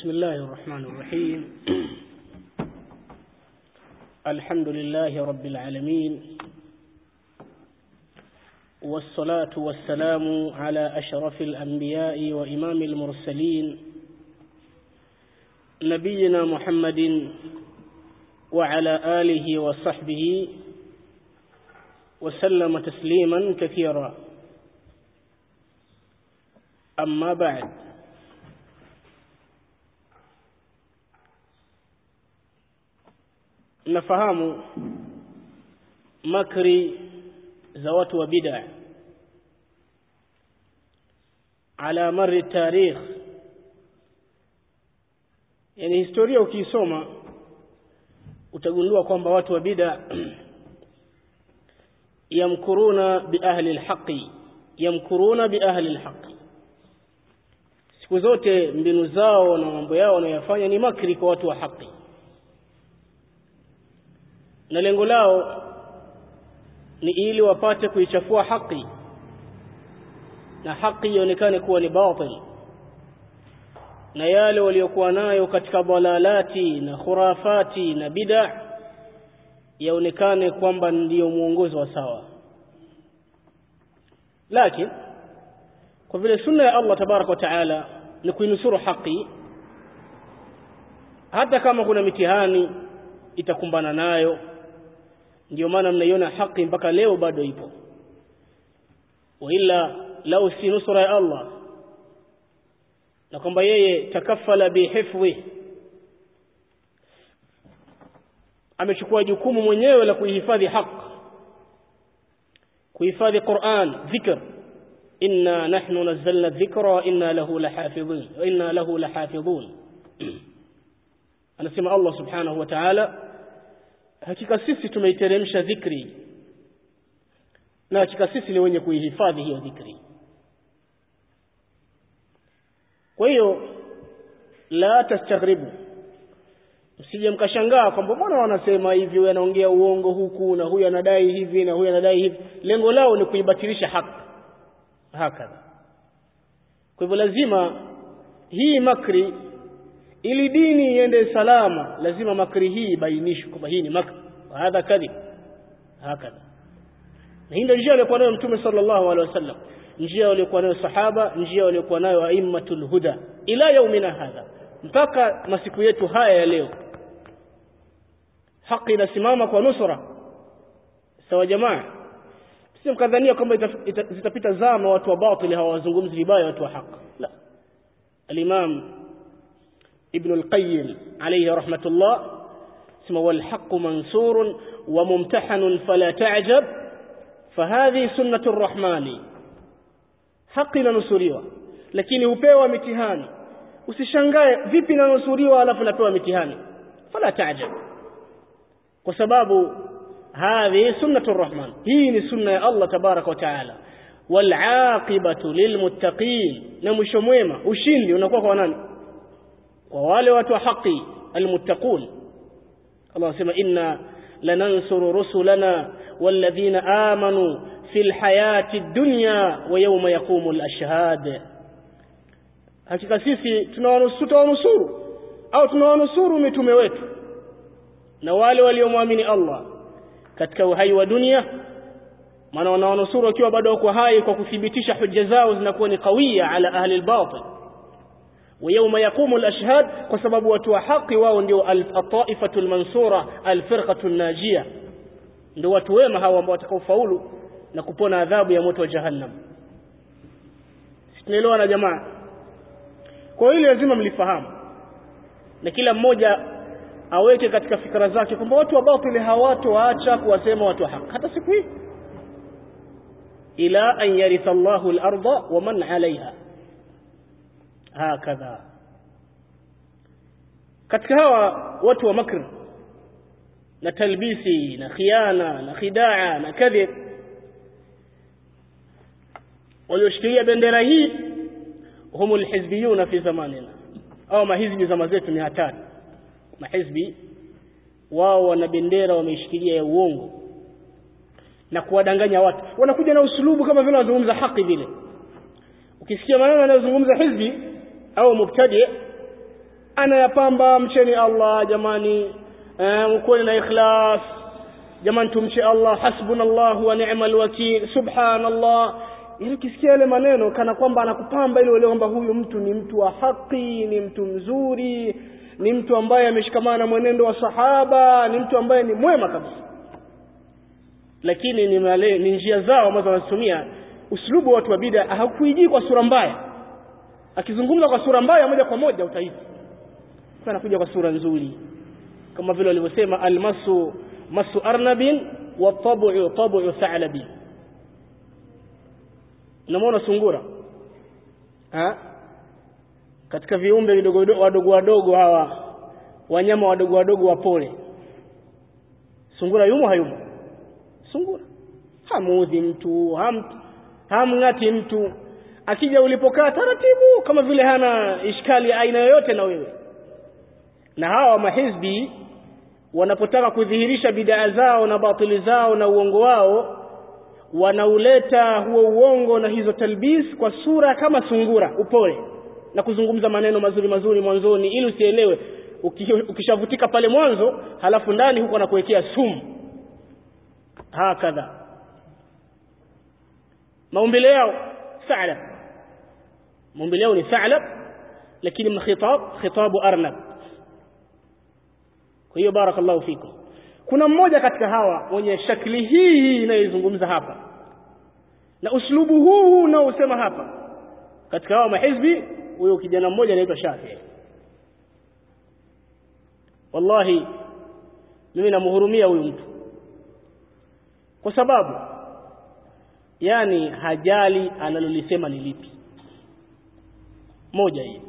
بسم الله الرحمن الرحيم الحمد لله رب العالمين والصلاة والسلام على أشرف الأنبياء وإمام المرسلين نبينا محمد وعلى آله وصحبه وسلم تسليما كثيرا أما بعد nafahamu makri za watu wa bid'a ala mari tarikh yani historia ukiisoma utagundua kwamba watu wa bid'a yamkuruna bi ahli alhaqi yamkuruna bi ahli alhaqi siku zote mbinu zao na mambo yao wanayofanya ni makri kwa watu wa haki na lengo lao ni ili wapate kuichafua haki na haki ionekane kuwa ni batil na yale waliokuwa nayo katika dalalati na khurafati na bid'a yaonekane kwamba ndiyo mwongozo wa sawa lakini kwa vile sunna ya Allah tabaraka wa taala ni kuinusuru haki hata kama kuna mitihani itakumbana nayo ndio maana mnaiona haki mpaka leo bado ipo waila lau si nusra ya Allah na kwamba yeye takafala bihifdhi amechukua jukumu mwenyewe la kuihifadhi haq kuhifadhi Qur'an dhikr inna nahnu nazzalna dhikra wa inna lahu lahafidhun wa inna lahu lahafidhun anasema Allah subhanahu wa ta'ala hakika sisi tumeiteremsha dhikri na hakika sisi ni wenye kuihifadhi hiyo dhikri kwa hiyo la tastaghribu msije mkashangaa kwamba mbona wanasema hivi huyu anaongea uongo huku na huyu anadai hivi na huyu anadai hivi lengo lao ni kuibatilisha haki hakadha kwa hivyo lazima hii makri ili dini iende salama lazima makri hii ibainishwe kwamba hii ni makri hadha kadhib hakadha na hii ndio njia aliyokuwa nayo mtume sallallahu alaihi wasallam njia waliokuwa nayo sahaba njia waliokuwa nayo aimmatul huda ila yaumina hadha mpaka masiku yetu haya ya leo haki inasimama kwa nusra sawa jamaa si mkadhania kwamba zitapita zama watu wa batili hawazungumzi vibaya watu wa haki la al-imam ابن القيم عليه رحمة الله اسمه والحق منصور وممتحن فلا تعجب فهذه سنة الرحمن حق ننصريwa lakini hupewa mitihani usishangae vipi nanusuriwa alafu napewa mitihani fala taajab kwa sababu hadhi sunnatu rahman hii ni sunna ya Allah tabaraka wa taala walaqibatu lilmuttaqin na mwisho mwema ushindi unakuwa kwa nani kwa wale watu wa haki almuttaqun Allah anasema inna lanansuru rusulana walladhina amanu fil hayati dunya wa yawma yaqumul ashhad hakika sisi tunawanusuru au tunawanusuru mitume wetu na wale waliomwamini Allah katika uhai wa dunia maana wanawanusuru wakiwa bado wako hai kwa kuthibitisha hujja zao zinakuwa ni kawia ala ahli albatil ويوم يقوم الأشهاد وسبب وتوحق واو ndio الطائفة المنصورة الفرقة الناجية ndio watu wema hawa ambao watakaofaulu na kupona adhabu ya moto wa jahannam tunaelewa na jamaa kwa hiyo lazima mlifahamu na kila mmoja aweke katika fikra zake kwamba watu wa batili hawatoacha kuwasema watu wa haki hata siku hii ila an yaritha Allahu al-ardha wa man 'alayha hakadha katika hawa watu wa makr na talbisi na khiana na khidaa na kadhib walioshikilia bendera hii humu alhizbiyuna fi zamanina au mahizbi zama zetu ni hatari mahizbi wao wana bendera wameishikilia ya uongo na kuwadanganya watu wanakuja na usulubu kama vile wanazungumza haki vile ukisikia maneno yanayozungumza hizbi au mubtadi anayapamba mcheni Allah jamani eh, mkuwe na ikhlas jamani tumche Allah hasbunallahu wa ni'mal wakil subhanallah ili ukisikia yale maneno kana kwamba anakupamba ili uelewe kwamba huyu mtu ni mtu wa haki ni mtu mzuri ni mtu ambaye ameshikamana na mwenendo wa sahaba ni mtu ambaye ni mwema kabisa lakini ni, male, ni njia zao ambazo wanazitumia uslubu wa watu wa bid'a hakuijii kwa sura mbaya akizungumza kwa sura mbaya moja kwa moja utahisi anakuja kwa sura nzuri kama vile walivyosema almasu masu arnabin wa tabu tabu tha'labin unamwona sungura ha? katika viumbe vidogo wadogo wadogo hawa wanyama wadogo wadogo wapole sungura yumo hayumo sungura hamuudhi mtu ham, hamng'ati mtu akija ulipokaa taratibu kama vile hana ishkali aina yoyote na wewe na hawa mahizbi wanapotaka kudhihirisha bidaa zao na batili zao na uongo wao wanauleta huo uongo na hizo talbis kwa sura kama sungura upole na kuzungumza maneno mazuri mazuri mwanzoni ili usielewe ukishavutika pale mwanzo halafu ndani huko anakuwekea sumu hakadha maumbile yao sa'lab maumbile yao ni sa'lab lakini min khitab khitabu arnab kwa hiyo barakallahu fikum kuna mmoja katika hawa mwenye shakli hii inayozungumza hapa na uslubu huu unaosema hapa katika hawa mahizbi huyo kijana mmoja anaitwa Shafi wallahi mimi namhurumia huyu mtu kwa sababu yani hajali analolisema ni lipi moja hii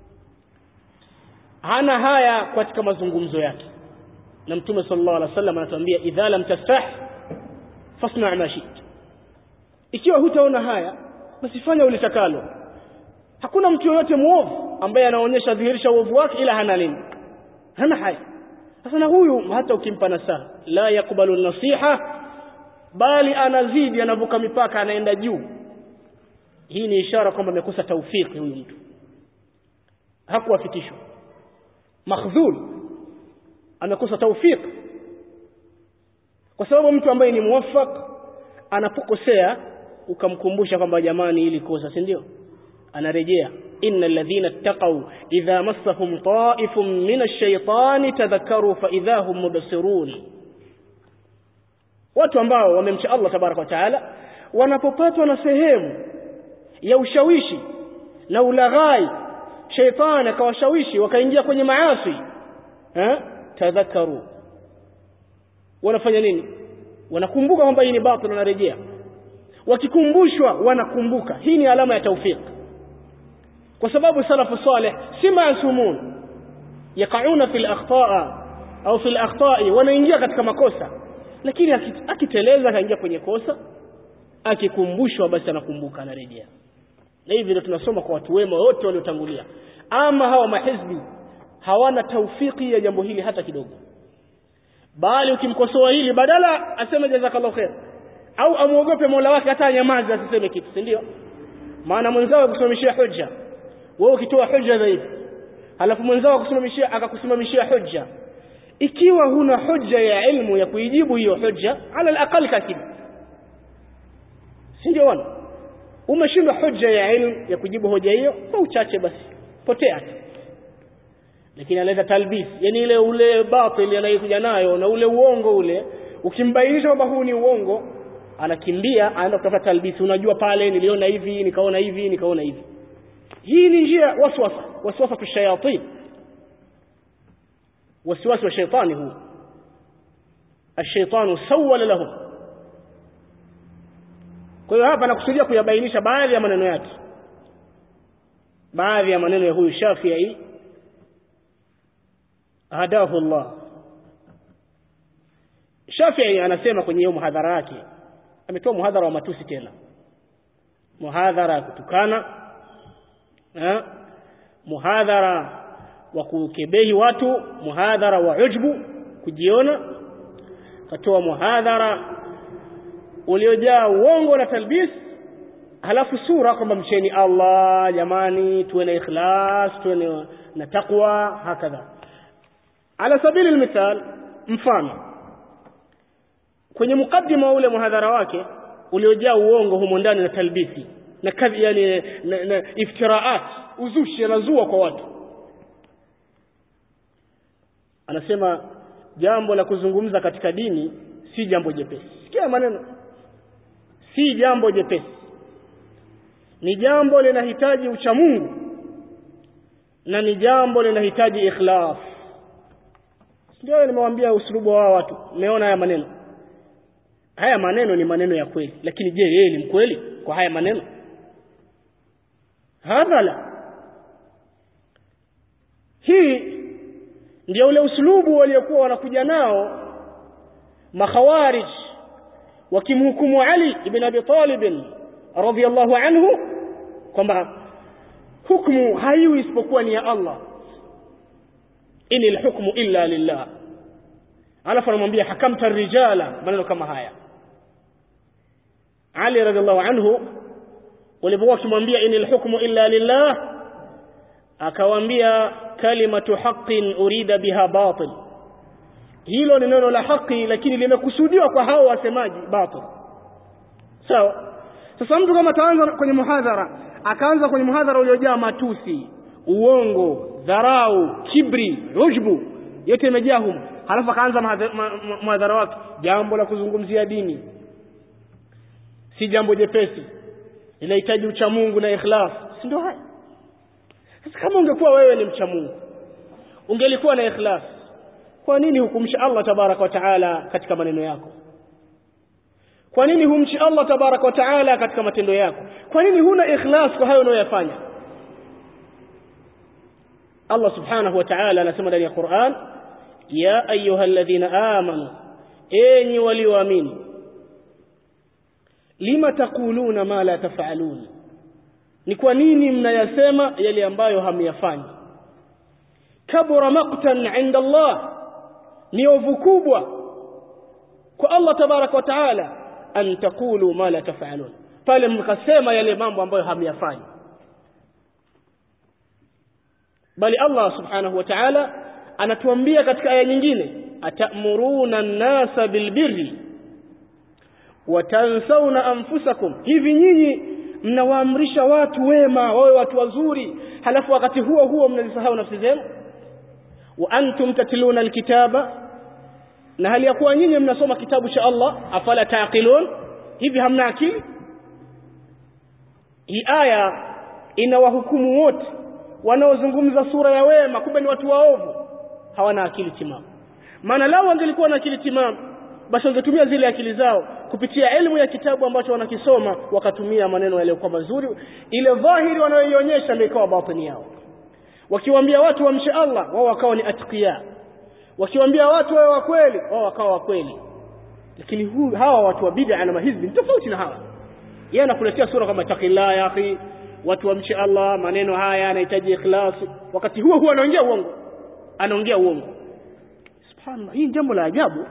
hana haya katika mazungumzo yake na mtume sallallahu alaihi wasallam anatuambia idha lam tastah fasna ma shit ikiwa hutaona haya basi fanya ulitakalo hakuna mtu yoyote muovu ambaye anaonyesha dhihirisha uovu wake ila hana nini hana haya sasa na huyu hata ukimpa nasaha la yakbalu nasiha bali anazidi anavuka mipaka anaenda juu hii ni ishara kwamba amekosa taufiki huyu mtu hakuwafikishwa makhdhul amekosa taufik kwa sababu mtu ambaye ni muwaffaq anapokosea ukamkumbusha kwamba jamani ili kosa si ndio anarejea inna alladhina ittaqaw idha massahum ta'ifun min ash-shaytani tadhakkaru fa idha hum mubsirun watu ambao wamemcha Allah tabaraka wa taala wanapopatwa na sehemu ya ushawishi na ulaghai sheitani akawashawishi wakaingia kwenye maasi eh tadhakaru wanafanya nini wanakumbuka kwamba hii ni batil wanarejea wakikumbushwa wanakumbuka hii ni alama ya taufik kwa sababu salafu salih si maasumun yaqauna fil akhtaa au fil akhtai wanaingia katika makosa lakini akiteleza akaingia kwenye kosa akikumbushwa basi anakumbuka anarejea na hivi ndio tunasoma kwa watu wema wote waliotangulia ama hawa mahizbi hawana taufiki ya jambo hili hata kidogo bali ukimkosoa hili badala aseme jazakallahu khair au amuogope Mola wake hata anyamaze asiseme kitu si ndio maana mwenzao akusimamishia hujja wewe ukitoa hujja dhaifu halafu mwenzao akusimamishia akakusimamishia hujja ikiwa huna hujja ya ilmu ya kuijibu hiyo hujja ala alaqal kakib si ndio wana umeshindwa hujja ya ilmu ya kujibu hoja hiyo kwa uchache basi potea tu lakini analeta talbis yani ile ule batil anayokuja nayo na ule uongo ule ukimbainisha kwamba huu ni uongo anakimbia anaenda kutafuta talbis unajua pale niliona hivi nikaona hivi nikaona hivi hii ni njia waswasa waswasa tushayatin wasiwasi wa shaitani huu الشيطان سول لهم kwa hiyo hapa nakusudia kuyabainisha baadhi ya maneno yake baadhi ya maneno ya huyu Shafi'i hadahu Allah Shafi'i anasema kwenye hiyo muhadhara yake ametoa muhadhara wa matusi tena muhadhara kutukana eh muhadhara wa kukebehi watu muhadhara wa ujbu kujiona katoa muhadhara uliojaa uongo na talbis halafu sura kwamba mcheni Allah jamani tuwe na ikhlas tuwe na, na taqwa hakadha ala sabili almithal mfano kwenye mukaddima ule muhadhara wake uliojaa uongo humo ndani na talbisi na kadhi yani na, na iftiraat uzushi anazua kwa watu anasema jambo la kuzungumza katika dini si jambo jepesi sikia maneno si jambo jepesi ni jambo linahitaji uchamungu na ni jambo linahitaji ikhlas ndio nimewaambia usulubu wa watu umeona haya maneno haya maneno ni maneno ya kweli lakini je yeye ni mkweli kwa haya maneno hadha la hii ndio ule usulubu waliokuwa wanakuja nao makhawarij wakimhukumu Ali ibn Abi Talib radhiyallahu anhu kwamba hukumu haiwi isipokuwa ni ya Allah ini alhukmu illa lillah alafu anamwambia hakamta rijala maneno kama haya Ali radhiallahu anhu walipokuwa wakimwambia ini alhukmu illa lillah akawaambia kalimatu haqqin urida biha batil hilo ni neno la haki lakini limekusudiwa kwa hao wasemaji batil sawa sasa mtu kama ataanza kwenye muhadhara akaanza kwenye muhadhara uliojaa matusi uongo dharau kibri ujbu yote imejaa humo halafu akaanza muhadhara wake jambo la kuzungumzia dini si jambo jepesi linahitaji ucha Mungu na ikhlas si ndio haya sasa kama ungekuwa wewe ni mcha Mungu ungelikuwa na ikhlas kwa nini hukumshi Allah tabaraka wa taala katika maneno yako kwa nini humchi Allah tabaraka wa taala katika matendo yako kwa nini huna ikhlas kwa hayo unayoyafanya Allah subhanahu wa ta'ala anasema ndani ya Qur'an ya ayyuhalladhina amanu enyi walioamini lima taquluna ma la taf'alun ni kwa nini mnayasema yale ambayo hamyafanyi kabura maqtan 'inda Allah ni ovu kubwa kwa Allah tabaraka wa taala an taqulu ma la taf'alun pale mkasema yale mambo ambayo hamyafanyi bali Allah subhanahu wa ta'ala anatuambia katika aya nyingine atamuruna an-nasa bilbirri watansawna anfusakum hivi nyinyi mnawaamrisha watu wema wawe watu wazuri halafu wakati huo huo mnazisahau nafsi zenu wa antum tatluna alkitaba na hali ya kuwa nyinyi mnasoma kitabu cha Allah afala taqilun hivi hamna akili hii aya inawahukumu wote wanaozungumza sura ya wema kumbe ni watu waovu hawana akili timamu maana lao wangelikuwa na akili timamu basi wangetumia zile akili zao kupitia elimu ya kitabu ambacho wanakisoma wakatumia maneno yaliyokuwa mazuri ile dhahiri wanayoionyesha ndio ikawa batini yao wakiwaambia watu wamshe Allah wao wakawa ni atqiya wakiwaambia watu wawe wa kweli wao wakawa wa kweli lakini hu, hawa watu wa bid'a na mahizbi ni tofauti na hawa yeye anakuletea sura kama taqillah ya akhi watu wamche Allah maneno haya yanahitaji ikhlas wakati huo huo anaongea uongo anaongea uongo subhanallah hii jambo la ajabu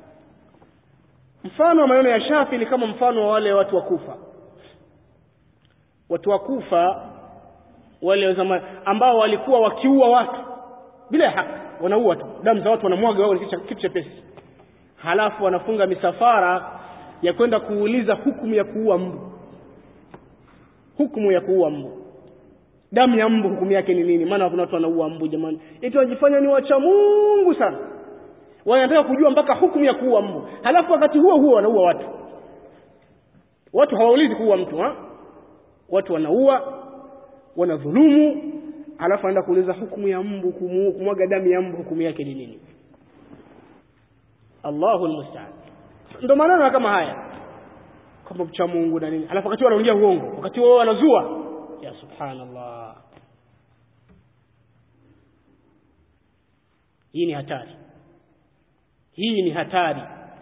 mfano wa maneno ya Shafi ni kama mfano wa wale watu wa Kufa watu wa Kufa wale zama ambao walikuwa wakiua watu bila haki wanaua tu damu za watu wanamwaga wao kitu chepesi halafu wanafunga misafara ya kwenda kuuliza hukumu ya kuua mbu hukumu ya kuua mbu damu ya mbu hukumu yake ni nini maana kuna watu wanaua mbu jamani eti wajifanya ni wacha Mungu sana wanataka kujua mpaka hukumu ya kuua mbu halafu wakati huo huo wanaua watu watu hawaulizi kuua mtu ha? watu wanaua wanadhulumu halafu anaenda kuuliza hukumu ya mbu kumwaga damu ya mbu hukumu yake ni nini Allahu almusta'an ndio maneno kama haya kama mcha Mungu na nini halafu wakati wanaongea uongo wakati wao wanazua ya subhanallah hii ni hatari hii ni hatari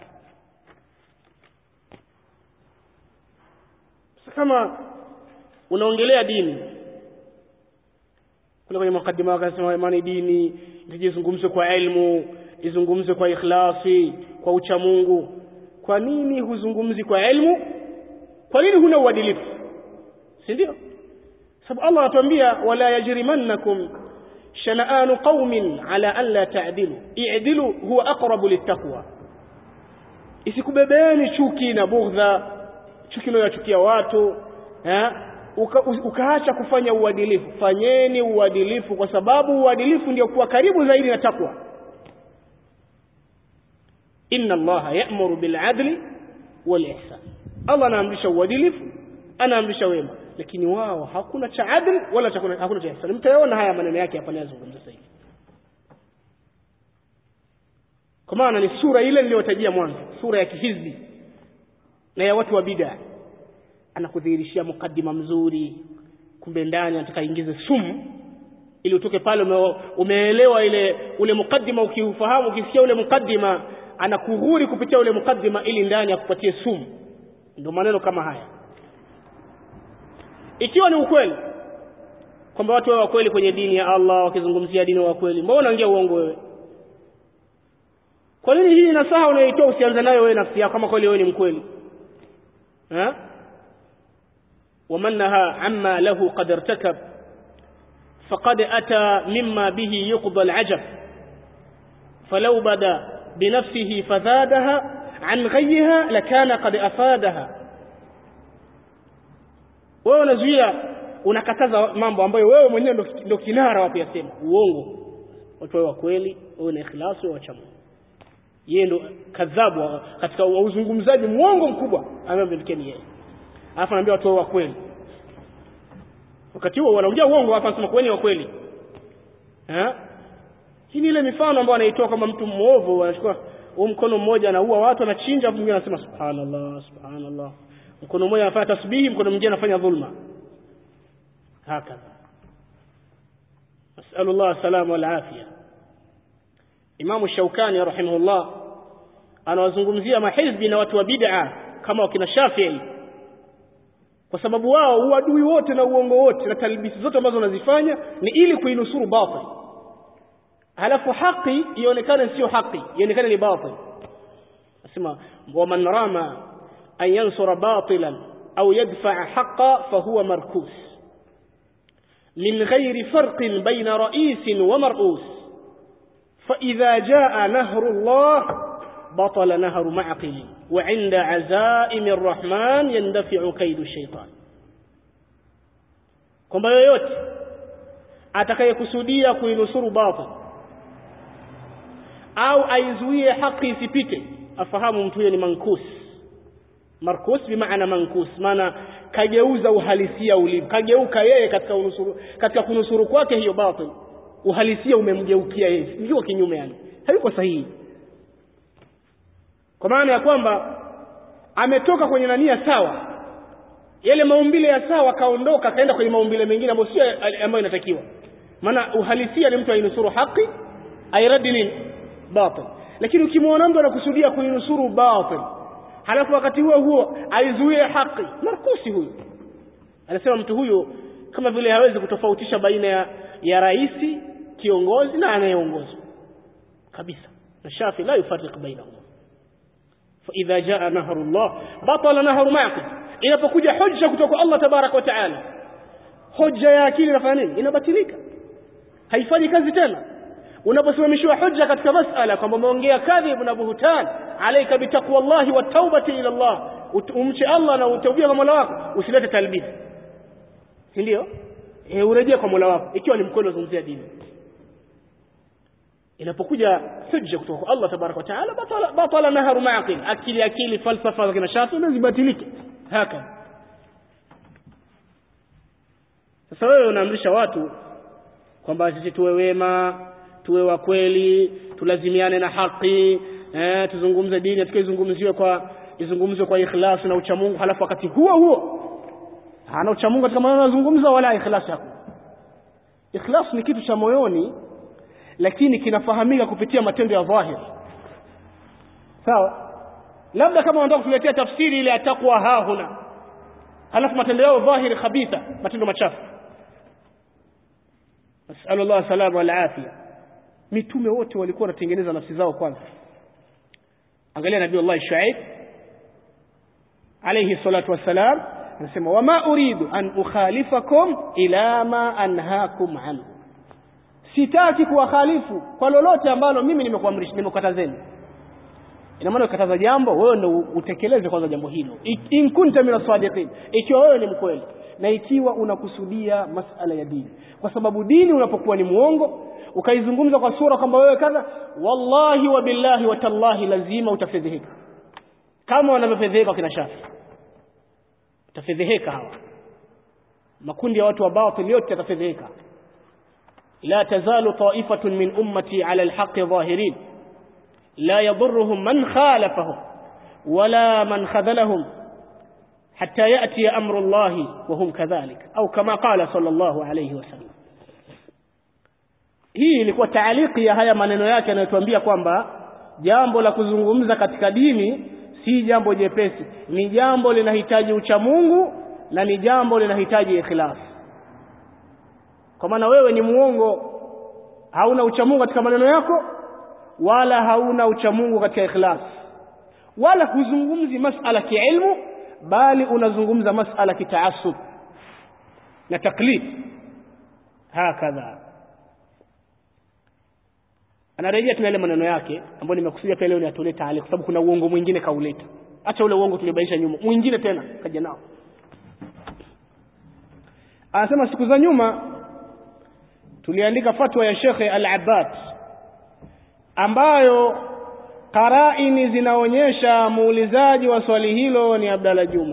kama unaongelea dini kule kwenye mukadima wakasema imani dini itijizungumze kwa elimu izungumze kwa ikhlasi kwa ucha Mungu kwa nini huzungumzi kwa elimu kwa nini huna uadilifu si ndio sababu Allah anatuambia wala yajrimannakum shana'anu qaumin ala an la ta'dilu i'dilu huwa aqrabu littaqwa isikubebeeni chuki na bughdha chuki unayochukia watu eh uka, ukaacha kufanya uadilifu fanyeni uadilifu kwa sababu uadilifu ndio kuwa karibu zaidi na takwa inna allaha ya'muru bil adli wal ihsan Allah anaamrisha uadilifu anaamrisha wema lakini wao hakuna cha adl wala cha hakuna cha ihsan mtayaona haya maneno yake hapa ninazungumza sasa hivi kwa maana ni sura ile niliyotajia mwanzo sura ya kihizbi na ya watu wa bid'a anakudhihirishia mukaddima mzuri kumbe ndani anataka ingize sumu ili utoke pale ume, umeelewa ile ule mukaddima ukiufahamu ukisikia ule mukaddima anakughuri kupitia ule mukaddima ili ndani akupatie sumu ndio maneno kama haya ikiwa ni ukweli kwamba watu wawe kweli kwenye dini ya Allah wakizungumzia dini wa kweli mbona unaongea uongo wewe kwa nini hii nasaha unayoitoa usianze nayo wewe nafsi yako kama kweli wewe ni mkweli ha ومن نهى عما له قد ارتكب فقد أتى مما به يقضى العجب فلو بدا بنفسه فزادها عن غيها لكان قد أفادها wewe unazuia unakataza mambo ambayo wewe mwenyewe ndio kinara wa kuyasema uongo watu wawe wa kweli wawe na ikhlasi wawe wacha Mungu yeye ndo kadhabu katika uzungumzaji mwongo mkubwa ambaye ni yeye alafu anaambia watu wa kweli wakati huo wanaongea uongo hapa anasema kweli wa kweli eh hii ni ile mifano ambayo anaitoa kama mtu mwovu anachukua huo mkono mmoja anaua watu anachinja mwingine anasema subhanallah subhanallah mkono mmoja anafanya tasbihi mkono mwingine anafanya dhulma hakadha nasallallahu salama wal afia Imamu Shaukani rahimahullah anawazungumzia mahizbi na watu wa bid'a kama wakina Shafi'i kwa sababu wao uadui wote na uongo wote na talbisi zote ambazo wanazifanya ni ili kuinusuru batil halafu haki ionekane sio haki ionekane ni batil nasema waman rama an yansura batilan au yadfa'a haqqa fahuwa markus min ghairi farqin baina ra'isin wa mar'us فإذا جاء نهر الله بطل نهر معقل وعند عزائم الرحمن يندفع كيد الشيطان kwamba yoyote atakayekusudia kuinusuru batil au aizuie haki isipite afahamu mtu huyo ni mankus markus bimaana mankus maana kageuza uhalisia ulivyo kageuka yeye katika unusuru, katika kunusuru kwake hiyo batil uhalisia umemgeukia yeye ndio kinyume yani hayuko sahihi kwa maana ya kwamba ametoka kwenye nania sawa yale maumbile ya sawa kaondoka akaenda kwenye maumbile mengine ambayo sio ambayo inatakiwa maana uhalisia ni mtu ainusuru haki airadi nini batil lakini ukimwona mtu anakusudia kuinusuru batil halafu wakati huo huo aizuie haki markusi huyu anasema mtu huyu kama vile hawezi kutofautisha baina ya, ya raisi kiongozi na anayeongozwa kabisa na shafi la yufarriq bainahuma fa idha jaa nahrullah batala nahru ma'qid inapokuja hujja kutoka Allah tabarak wa taala hoja ya akili inafanya nini inabatilika haifanyi kazi tena unaposimamishwa hujja katika masala kwamba umeongea kadhib na buhtan alayka bitaqwallahi wa tawbati ila Allah umche Allah na utubia kwa Mola wako usilete talbis si ndio eh urejee kwa Mola wako ikiwa ni mkono zungumzia dini inapokuja hujja kutoka kwa Allah tabarak wa taala batala batala nahru ma'qil akili akili falsafa za kina shafi zibatilike haka sasa wewe unaamrisha watu kwamba sisi tuwe wema tuwe wa kweli tulazimiane na haki eh, tuzungumze dini tukaizungumziwe kwa izungumzwe kwa ikhlas na uchamungu halafu wakati huo huo hana uchamungu katika maneno anazungumza wala ikhlas yako ikhlas ni kitu cha moyoni lakini kinafahamika kupitia matendo ya dhahiri sawa labda kama wanataka kutuletea tafsiri ile ya taqwa hahuna halafu matendo yao dhahiri khabitha matendo machafu nasallallahu salama wal afia mitume wote walikuwa wanatengeneza nafsi zao kwanza angalia nabii Allah Shuaib alayhi salatu wassalam anasema wama uridu an ukhalifakum ila ma anhaakum anhu sitaki kuwakhalifu kwa lolote ambalo mimi nimekuamrisha nimekatazeni ina maana ukataza jambo wewe ndio utekeleze kwanza jambo hilo in kunta min asadiqin ikiwa wewe ni mkweli na ikiwa unakusudia masala ya dini kwa sababu dini unapokuwa ni muongo ukaizungumza kwa sura kwamba wewe kadha wallahi wa billahi wa tallahi lazima utafedheheka kama wanavyofedheheka kina shafi utafedheheka hawa makundi ya watu wa batil yote yatafedheheka la tazalu ta'ifatun min ummati ala alhaqqi zahirin لا يضرهم من خالفهم ولا من خذلهم حتى يأتي أمر الله وهم كذلك أو كما قال صلى الله عليه وسلم hii ilikuwa taaliki ya haya maneno yake yanayotuambia kwamba jambo la kuzungumza katika dini si jambo jepesi ni jambo linahitaji uchamungu na ni jambo linahitaji ikhlas kwa maana wewe ni muongo hauna uchamungu katika maneno yako wala hauna uchamungu katika ikhlas wala huzungumzi masala kiilmu bali unazungumza masala kitaasub na taklid hakadha anarejea tena ile maneno yake ambayo nimekusudia pia leo niatolee taali kwa sababu kuna uongo mwingine kauleta acha ule uongo tulibainisha nyuma mwingine tena kaja nao anasema siku za nyuma tuliandika fatwa ya Sheikh Al-Abbad ambayo qaraini zinaonyesha muulizaji wa swali hilo ni Abdalla Juma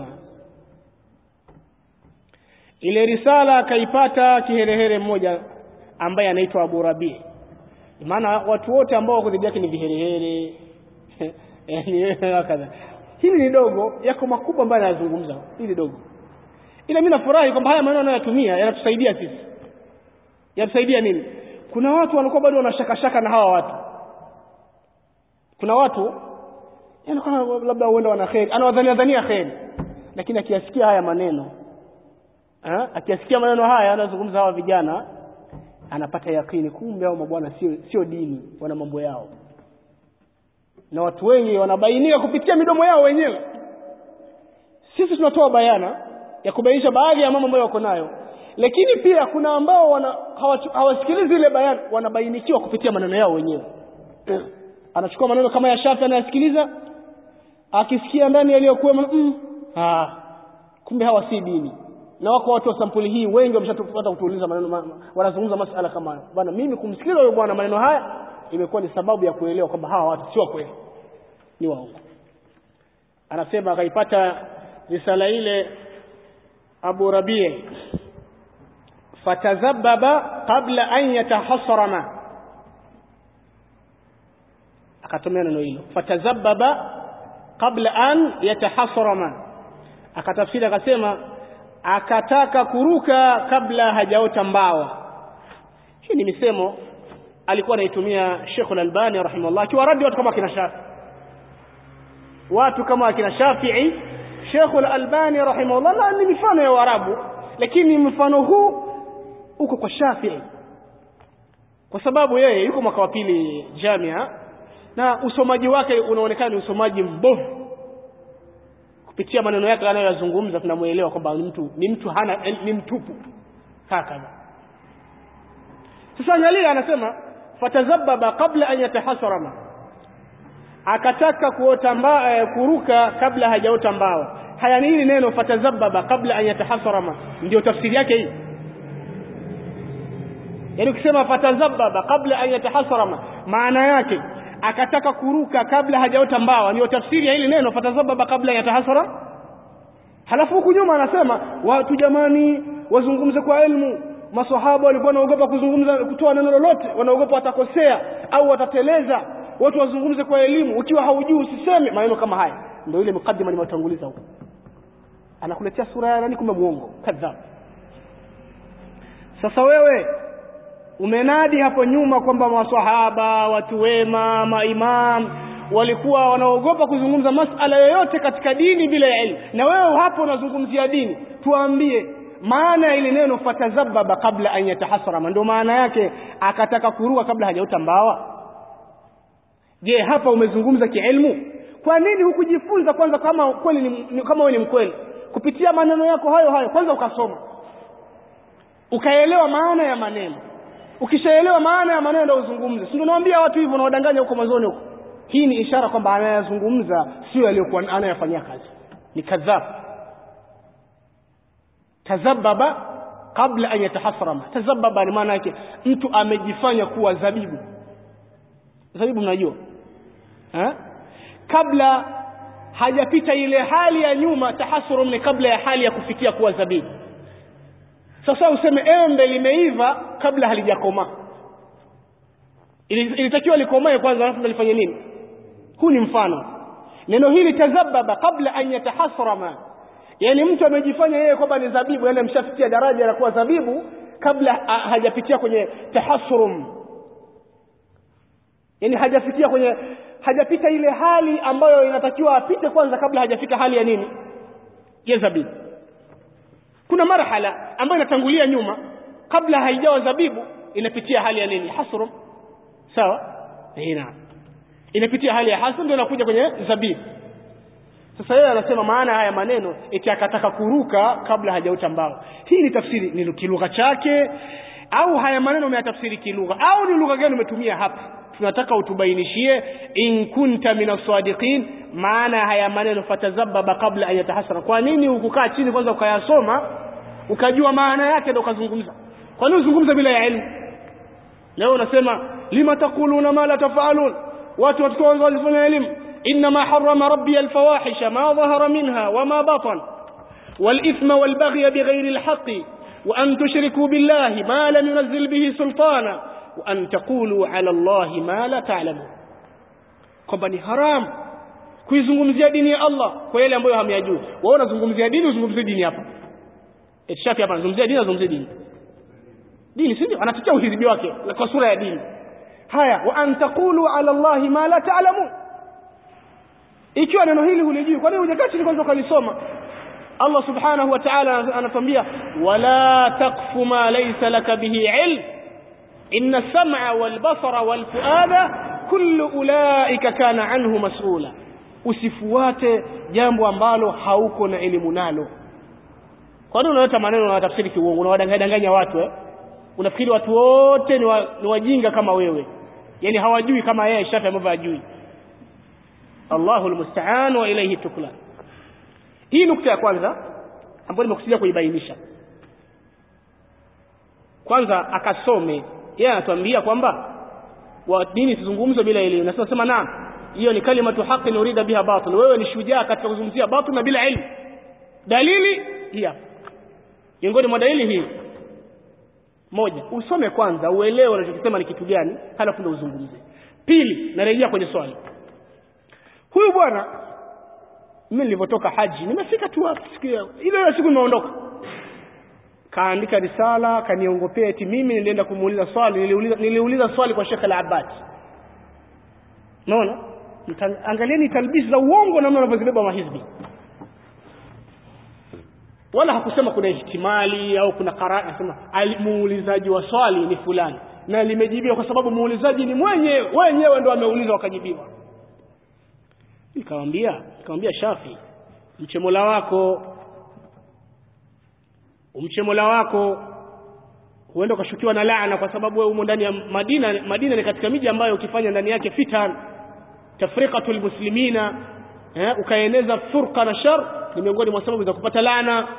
ile risala akaipata kiherehere mmoja ambaye anaitwa Abu Rabi maana watu wote ambao wako dhidi yake ni viherehere yani kadha hili ni dogo yako makubwa ambayo anazungumza hili dogo ila mimi nafurahi kwamba haya maneno anayotumia yanatusaidia sisi yatusaidia nini kuna watu wanakuwa bado wanashakashaka na hawa watu kuna watu yani kama labda huenda wana kheri anawadhania dhania kheri lakini akiyasikia haya maneno ha? akiyasikia maneno haya anazungumza hawa vijana anapata yakini kumbe hao mabwana sio sio dini wana mambo yao na watu wengi wanabainika kupitia midomo yao wenyewe sisi tunatoa bayana ya kubainisha baadhi ya mambo ambayo wako nayo lakini pia kuna ambao wana hawasikilizi ile bayana wanabainikiwa kupitia maneno yao wenyewe anachukua maneno kama ya Shafi anayasikiliza akisikia ndani yaliyokuwa mm, ah kumbe hawa si dini na wako watu wa sampuli hii wengi wameshatupata kutuuliza maneno ma, wanazungumza masala kama haya bwana mimi kumsikiliza huyo bwana maneno haya imekuwa ni sababu ya kuelewa kwamba hawa watu sio kweli ni waongo anasema akaipata risala ile Abu Rabi' fatazababa qabla an yatahassarama akatumia neno hilo fatazababa qabla an yatahassarama akatafsiri akasema akataka kuruka kabla hajaota mbawa hii ni misemo alikuwa anaitumia Sheikh Al-Albani rahimahullah akiwa radi watu kama kina Shafi watu kama kina Shafi'i Sheikh Al-Albani rahimahullah ni mifano ya Waarabu lakini mfano huu uko kwa Shafi'i kwa sababu yeye yuko mwaka wa pili jamia na usomaji wake unaonekana ni usomaji mbovu kupitia maneno yake anayoyazungumza tunamuelewa kwamba ni mtu ni mtu hana ni mtupu hakadha sasa angalia anasema fatazababa kabla an yatahasarama akataka kuota mba, eh, kuruka kabla hajaota mbawa haya ni hili neno fatazababa kabla an yatahasarama ndio tafsiri yake hii yaani ukisema fatazababa kabla an yatahasarama maana yake akataka kuruka kabla hajaota mbawa ndio tafsiri ya hili neno fatazababa kabla yatahasara halafu huku nyuma anasema watu jamani wazungumze kwa elimu maswahaba walikuwa wanaogopa kuzungumza kutoa neno lolote wanaogopa watakosea au watateleza watu wazungumze kwa elimu ukiwa haujui usiseme maneno kama haya ndio ile mukaddima nimetanguliza huko anakuletea sura ya nani kumbe muongo kadhab sasa wewe umenadi hapo nyuma kwamba maswahaba watu wema maimam walikuwa wanaogopa kuzungumza masala yoyote katika dini bila ya elimu na wewe hapo unazungumzia dini tuambie maana ya ile neno fatazababa kabla an yatahasarama ndio maana yake akataka kuruka kabla hajaota mbawa je hapa umezungumza kielimu kwa nini hukujifunza kwanza kama kweli ni, kama wewe ni mkweli kupitia maneno yako hayo hayo kwanza ukasoma ukaelewa maana ya maneno ukishaelewa maana ya maneno ndio uzungumze si ndio nawaambia watu hivyo nawadanganya huko mwanzoni huko hii ni ishara kwamba anayazungumza sio aliyokuwa anayafanyia kazi ni kadhab tazababa kabla an yatahasrama tazababa ni maana yake mtu amejifanya kuwa zabibu zabibu mnajua ha? kabla hajapita ile hali ya nyuma tahasurum ni kabla ya hali ya kufikia kuwa zabibu sasa useme embe limeiva kabla halijakomaa ilitakiwa likomae kwanza alafu ndo lifanye nini huu ni mfano neno hili tazababa kabla an yatahasrama yani mtu amejifanya yeye kwamba ni zabibu yani amshafikia daraja la kuwa zabibu kabla hajapitia kwenye tahasrum yani hajafikia kwenye hajapita ile hali ambayo inatakiwa apite kwanza kabla hajafika hali ya nini ya zabibu kuna marhala ambayo inatangulia nyuma kabla haijawa zabibu inapitia hali ya nini hasrum sawa naam inapitia hali ya hasrum ndio inakuja kwenye zabibu sasa yeye anasema maana haya maneno eti akataka kuruka kabla hajauta mbao hii ni tafsiri ni kilugha chake au haya maneno umeyatafsiri kilugha au ni lugha gani umetumia hapa tunataka utubainishie in kunta min as-sadiqin maana haya maneno fatazababa kabla an yatahasara kwa nini ukukaa chini kwanza ukayasoma ukajua maana yake ndio ukazungumza kwa nini uzungumza bila ya elimu leo unasema lima taquluna ma la tafalun watu watakuwa walifanya elimu انما حرم ربي الفواحش ما ظهر منها وما بطن والاثم والبغي بغير الحق وان تشركوا بالله ما لم ينزل به سلطانا وان تقولوا على الله ما لا تعلمون kwamba ni haram kuizungumzia dini ya Allah kwa yale ambayo hamyajui wewe unazungumzia dini uzungumzie dini hapa eti shafi hapa anazungumzia dini azungumzie dini dini si ndio anatetea uhizbi wake kwa sura ya dini haya wa an taqulu ala Allah ma la ta'lamun ikiwa neno hili hulijui kwa nini hujakaa chini kwanza ukalisoma Allah subhanahu wa ta'ala anatuambia wala taqfu ma laysa laka bihi ilm inna as-sam'a wal basara wal fuada kullu ulaika kana anhu mas'ula usifuate jambo ambalo hauko na elimu nalo kwa nini unaleta maneno na tafsiri kiuongo unawadanganya watu eh unafikiri watu wote ni, wa, ni wajinga kama wewe yani hawajui kama yeye Shafi ambavyo hajui Allahu almusta'an wa ilayhi tuklan hii nukta ya kwanza ambayo nimekusudia kuibainisha kwanza akasome yeye anatuambia kwamba wa dini sizungumzo bila elimu na sasa sema naam hiyo ni kalimatu haqi urida biha batil wewe ni shujaa katika kuzungumzia batil na bila elimu dalili hii hapa miongoni mwa dalili hii moja usome kwanza uelewe unachokisema ni kitu gani halafu ndio uzungumze pili narejea kwenye swali huyu bwana mimi nilipotoka haji nimefika tu hapa siku ile ile siku nimeondoka kaandika risala kaniongopea eti mimi nilienda kumuuliza swali niliuliza niliuliza swali kwa Sheikh Al-Abbad unaona angalieni talbisi za uongo namna wanavyozibeba mahizbi wala hakusema kuna ihtimali au kuna qaraa anasema muulizaji wa swali ni fulani na limejibiwa kwa sababu muulizaji ni mwenyewe wenyewe ndo ameuliza wakajibiwa nikamwambia nikamwambia Shafi mche Mola wako umche Mola wako huenda ukashukiwa na laana kwa sababu wewe umo ndani ya Madina Madina ni katika miji ambayo ukifanya ndani yake fitan tafriqatul muslimina eh, ukaeneza furqa na shar ni miongoni mwa sababu za kupata laana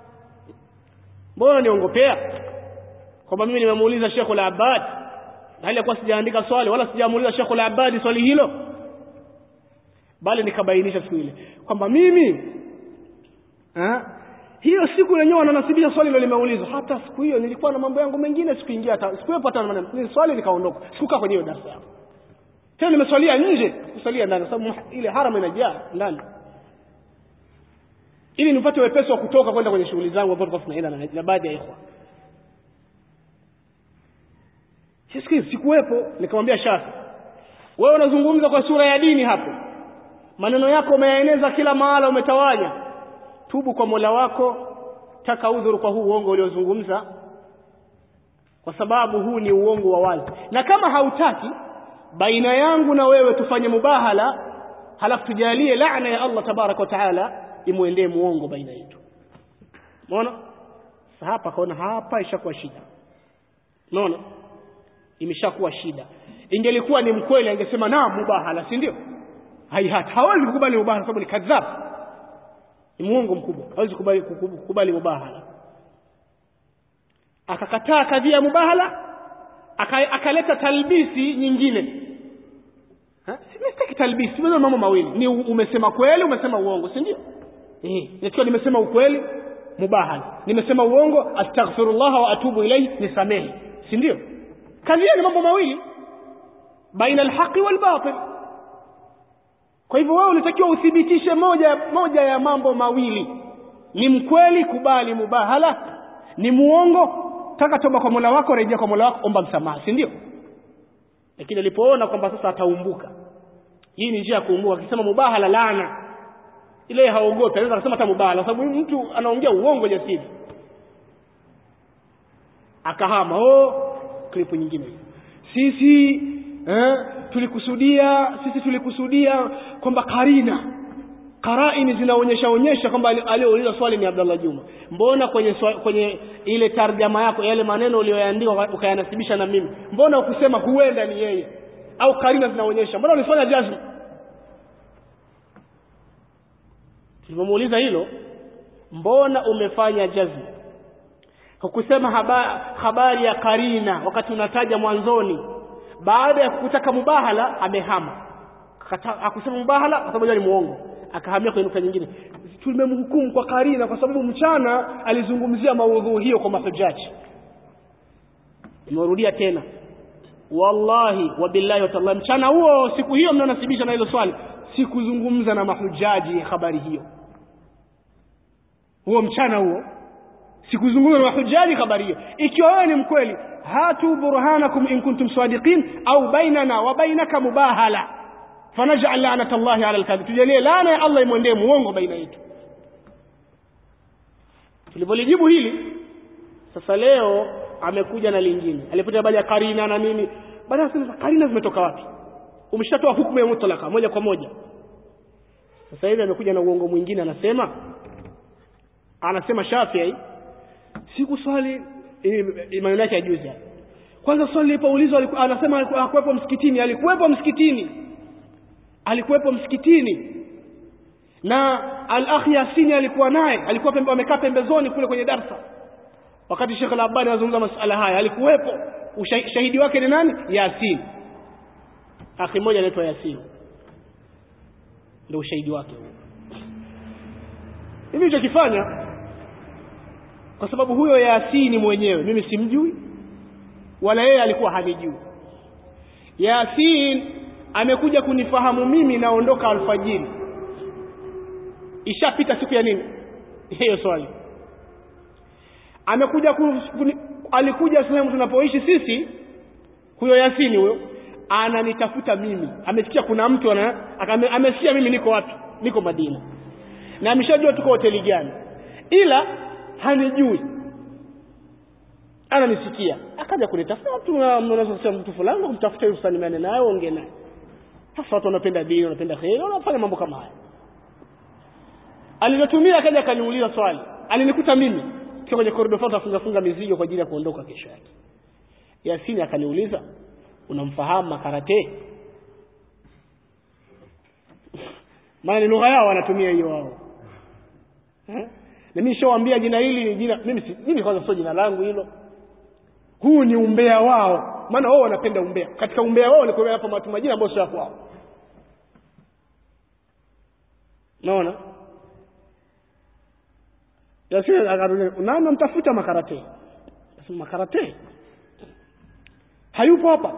mbona niongopea kwamba mimi nimemuuliza Sheikh al-Abbad hali ya kuwa sijaandika swali wala sijamuuliza Sheikh al-Abbad swali hilo bali nikabainisha siku ile kwamba mimi ha? hiyo siku yenyewe wananasibisha swali hilo limeulizwa hata siku hiyo nilikuwa na mambo yangu mengine sikuingia hata sikuwepo hata maneno ni swali nikaondoka sikukaa kwenye hiyo darasa yangu tena nimeswalia nje kusalia ndani kwa sababu ile haram inajaa ndani ili nipate wepesi wa kutoka kwenda kwenye shughuli zangu ambazo tulikuwa tunaenda na, na baadhi ya ikhwa sisi sikuwepo nikamwambia Shafi wewe unazungumza kwa sura ya dini hapo maneno yako umeyaeneza kila mahala umetawanya tubu kwa Mola wako taka udhuru kwa huu uongo uliozungumza kwa sababu huu ni uongo wa wazi na kama hautaki baina yangu na wewe tufanye mubahala halafu tujalie laana ya Allah tabarak wa taala imwendee muongo baina yetu umeona sasa hapa kaona hapa ishakuwa shida unaona imeshakuwa shida ingelikuwa ni mkweli angesema naam mubahala si ndio haihata hawezi kukubali mubahala sababu ni kadhab ni muongo mkubwa hawezi kukubali kukubali mubahala akakataa kadhia ya mubahala aka, akaleta talbisi nyingine sitaki talbisi wewe mambo mawili ni umesema kweli umesema uongo si ndio eh nikiwa nimesema ukweli mubahala nimesema uongo astaghfirullah wa atubu ilayhi nisamehe si ndio kazi ni mambo mawili baina alhaqi walbatil kwa hivyo wewe unatakiwa uthibitishe moja moja ya mambo mawili ni mkweli kubali mubahala ni muongo taka toba kwa Mola wako rejea kwa Mola wako omba msamaha si ndio lakini alipoona kwamba sasa ataumbuka hii ni njia ya kuumbuka akisema mubahala laana ile haogopi anaweza kusema hata mubahala kwa sababu mtu anaongea uongo jasiri akahama oh klipu nyingine sisi eh, tulikusudia sisi tulikusudia kwamba karina karaini zinaonyesha onyesha kwamba aliyouliza swali ni Abdallah Juma mbona kwenye swali, kwenye ile tarjama yako yale maneno uliyoyaandika ukayanasibisha na mimi mbona ukusema huenda ni yeye au karina zinaonyesha mbona ulifanya jazm tulipomuuliza hilo mbona umefanya jazm hukusema habari, habari ya karina wakati unataja mwanzoni baada ya kutaka mubahala amehama hakusema mubahala kwa sababu ni muongo akahamia kwenye nukta nyingine tumemhukumu kwa karina kwa sababu mchana alizungumzia maudhu hiyo kwa mahujaji nimerudia tena wallahi wabillahi watallahi mchana huo siku hiyo mnaonasibisha na hilo swali sikuzungumza na mahujaji habari hiyo huo mchana huo sikuzungumza na mahujaji habari hiyo ikiwa wewe ni mkweli hatu burhanakum in kuntum sadiqin au bainana wa bainaka mubahala fanaj'al la'nata Allahi 'ala al-kadhib tujalie laana ya Allah imwendee muongo baina yetu tulipolijibu hili sasa leo amekuja na lingine alipotea habari ya karina na nini baada ya karina zimetoka wapi umeshatoa hukumu ya mutlaka moja kwa moja sasa hivi amekuja na uongo mwingine anasema anasema Shafi'i siku swali maneno yake ya juzi hapa kwanza swali lilipoulizwa anasema alikuwepo msikitini alikuwepo msikitini alikuwepo msikitini na al-akh Yasini alikuwa naye alikuwa pembe amekaa pembezoni kule kwenye darsa wakati Sheikh Al-Albani anazungumza masuala haya alikuwepo shahidi wake ni nani Yasin akhi mmoja anaitwa Yasin ndio ushahidi wake huo hivi nilichokifanya kwa sababu huyo Yasini mwenyewe mimi simjui wala yeye alikuwa hanijui Yasin amekuja kunifahamu mimi naondoka alfajiri ishapita siku ya nini hiyo swali amekuja kuni, alikuja sehemu tunapoishi sisi huyo Yasini huyo ananitafuta mimi amesikia kuna mtu ana amesikia mimi niko wapi niko Madina na ameshajua tuko hoteli gani ila hanijui ananisikia akaja kunitafuta mtu unaweza kusema mtu fulani kumtafuta yule usalimiane naye ongee naye sasa watu wanapenda dini wanapenda kheri wanafanya mambo kama haya alilotumia akaja akaniuliza swali alinikuta mimi kwa kwenye korido fulani afunga funga mizigo kwa ajili ya kuondoka kesho yake Yasini akaniuliza unamfahamu makarate maana ni lugha yao wanatumia hiyo wao eh? na mimi nishawaambia jina hili ni jina mimi si, mimi kwanza sio jina langu hilo huu ni umbea wao maana wao wanapenda umbea katika umbea wao ni kuweka hapa watu majina ambayo sio kwao naona Yasini akarudi nani mtafuta makarate Nasema makarate hayupo hapa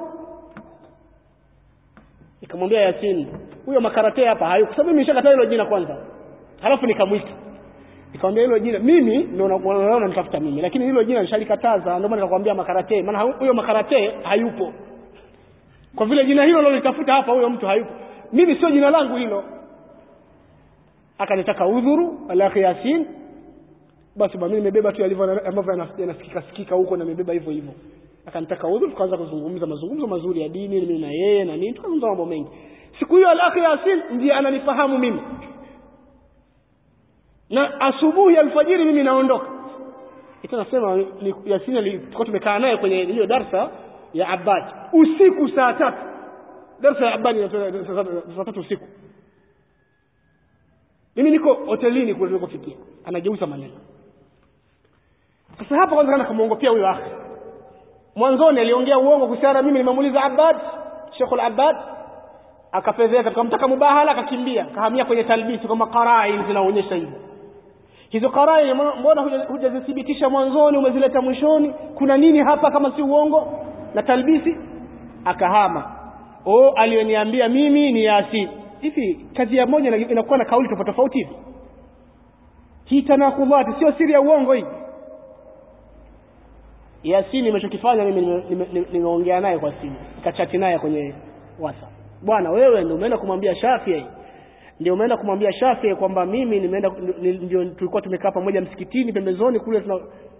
nikamwambia Yasin huyo makarate hapa hayupo kwa sababu mimi nishakataa hilo jina kwanza halafu nikamwita nikamwambia hilo jina mimi ndio unaona nitafuta mimi lakini hilo jina nishalikataza ndio maana nikakwambia makarate maana huyo makarate hayupo kwa vile jina hilo lolitafuta hapa huyo mtu hayupo mimi sio jina langu hilo akanitaka udhuru alakhi Yasin basi mimi nimebeba tu yalivyo ambavyo yanasikika sikika huko na nimebeba hivyo hivyo akanitaka udhuru tukaanza kuzungumza mazungumzo mazuri ya dini mimi na yeye na nini tukazungumza mambo mengi siku hiyo alakhi Yasin ndiye ananifahamu mimi na asubuhi alfajiri mimi naondoka ita nasema ni Yasini tulikuwa tumekaa naye kwenye hiyo darsa ya Abbad usiku saa tatu darsa ya Abbad saa tatu usiku mimi niko hotelini kule tulikofikia anageuza maneno sasa hapa kwanza kana kumuongopea huyo akhi mwanzoni aliongea uongo kuhusiana mimi nimemuuliza Abbad Sheikh al-Abbad akapezeka tukamtaka mubahala akakimbia kahamia kwenye talbisi kwamba qarai zinaonyesha hivyo hizo qarai mbona hujazithibitisha mwanzoni umezileta mwishoni kuna nini hapa kama si uongo na talbisi akahama oh aliyoniambia mimi ni Yasin hivi kazi ya moja inakuwa na kauli tofauti tofauti hivi hii tanakudhati sio siri ya uongo hii Yasini nimechokifanya mimi nimeongea naye kwa simu nikachati naye kwenye WhatsApp bwana wewe ndio umeenda kumwambia Shafii ndio umeenda kumwambia Shafii kwamba mimi nimeenda ndio tulikuwa tumekaa pamoja msikitini pembezoni kule tuna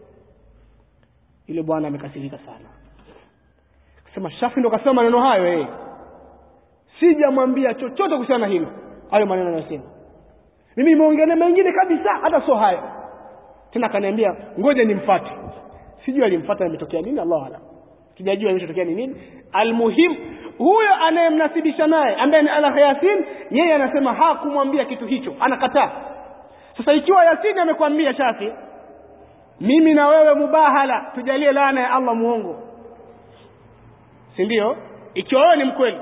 yule bwana amekasirika sana akasema Shafii ndo kasema maneno hayo eh sijamwambia chochote kuhusiana na hilo hayo maneno anayosema mimi nimeongelea mengine kabisa hata sio hayo tena akaniambia ngoja nimfuate sijui alimfuata imetokea nini Allah alam sijajua imetokea ni nini almuhim huyo anayemnasibisha naye ambaye ni Ala Yasin yeye anasema hakumwambia kitu hicho anakataa sasa ikiwa Yasin amekwambia Shafi mimi na wewe mubahala tujalie laana ya Allah muongo si ndio ikiwa wewe ni mkweli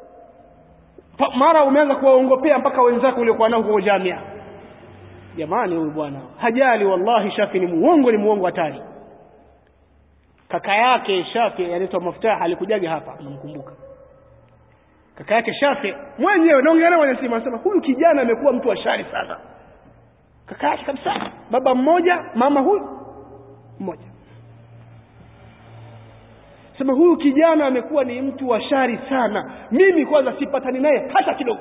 mara umeanza kuwaongopea mpaka wenzako uliokuwa nao huko jamia jamani huyu bwana hajali wallahi Shafi ni muongo ni muongo hatari kaka yake Shafi anaitwa Maftah alikujaga hapa namkumbuka kaka yake Shafi mwenyewe naongea naye kwenye simu anasema huyu kijana amekuwa mtu wa shari sana kaka yake kabisa baba mmoja mama huyu mmoja sema huyu kijana amekuwa ni mtu wa shari sana mimi kwanza sipatani naye hata kidogo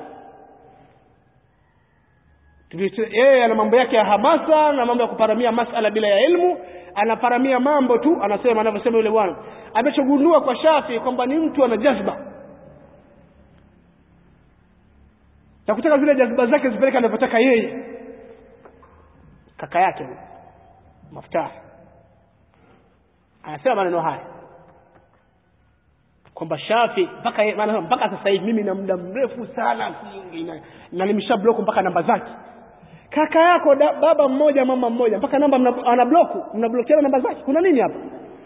yeye ana mambo yake ya hamasa na mambo ya kuparamia masala bila ya elimu anaparamia mambo tu anasema anavyosema yule bwana amechogundua kwa Shafi kwamba ni mtu ana jazba na kutaka zile jazba zake zipeleke anavyotaka yeye kaka yake Maftah anasema maneno haya kwamba Shafi mpaka maana mpaka sasa hivi mimi na muda mrefu sana na, na nimesha block mpaka namba zake kaka yako da, baba mmoja mama mmoja mpaka namba mna, ana block mnablokiana namba zake kuna nini hapa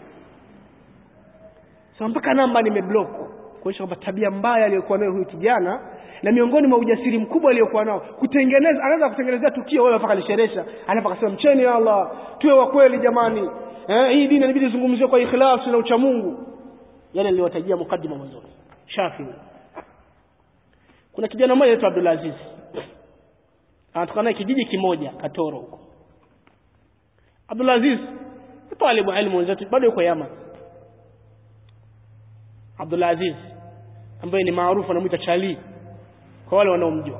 sasa mpaka namba nimeblock kuonyesha kwamba tabia mbaya aliyokuwa nayo huyu kijana na miongoni mwa ujasiri mkubwa aliyokuwa nao kutengeneza anaweza kutengenezea tukio wewe mpaka lisheresha anapo akasema mcheni ya Allah tuwe wa kweli jamani eh, hii dini inabidi zungumziwe kwa ikhlas na uchamungu yale niliyotajia mukaddima mwanzo Shafi kuna kijana mmoja anaitwa Abdul Aziz anatoka naye kijiji kimoja Katoro huko Abdul Aziz talibu ilmu wenzetu bado yuko Yaman Abdul Aziz ambaye ni maarufu anamuita Chali kwa wale wanaomjua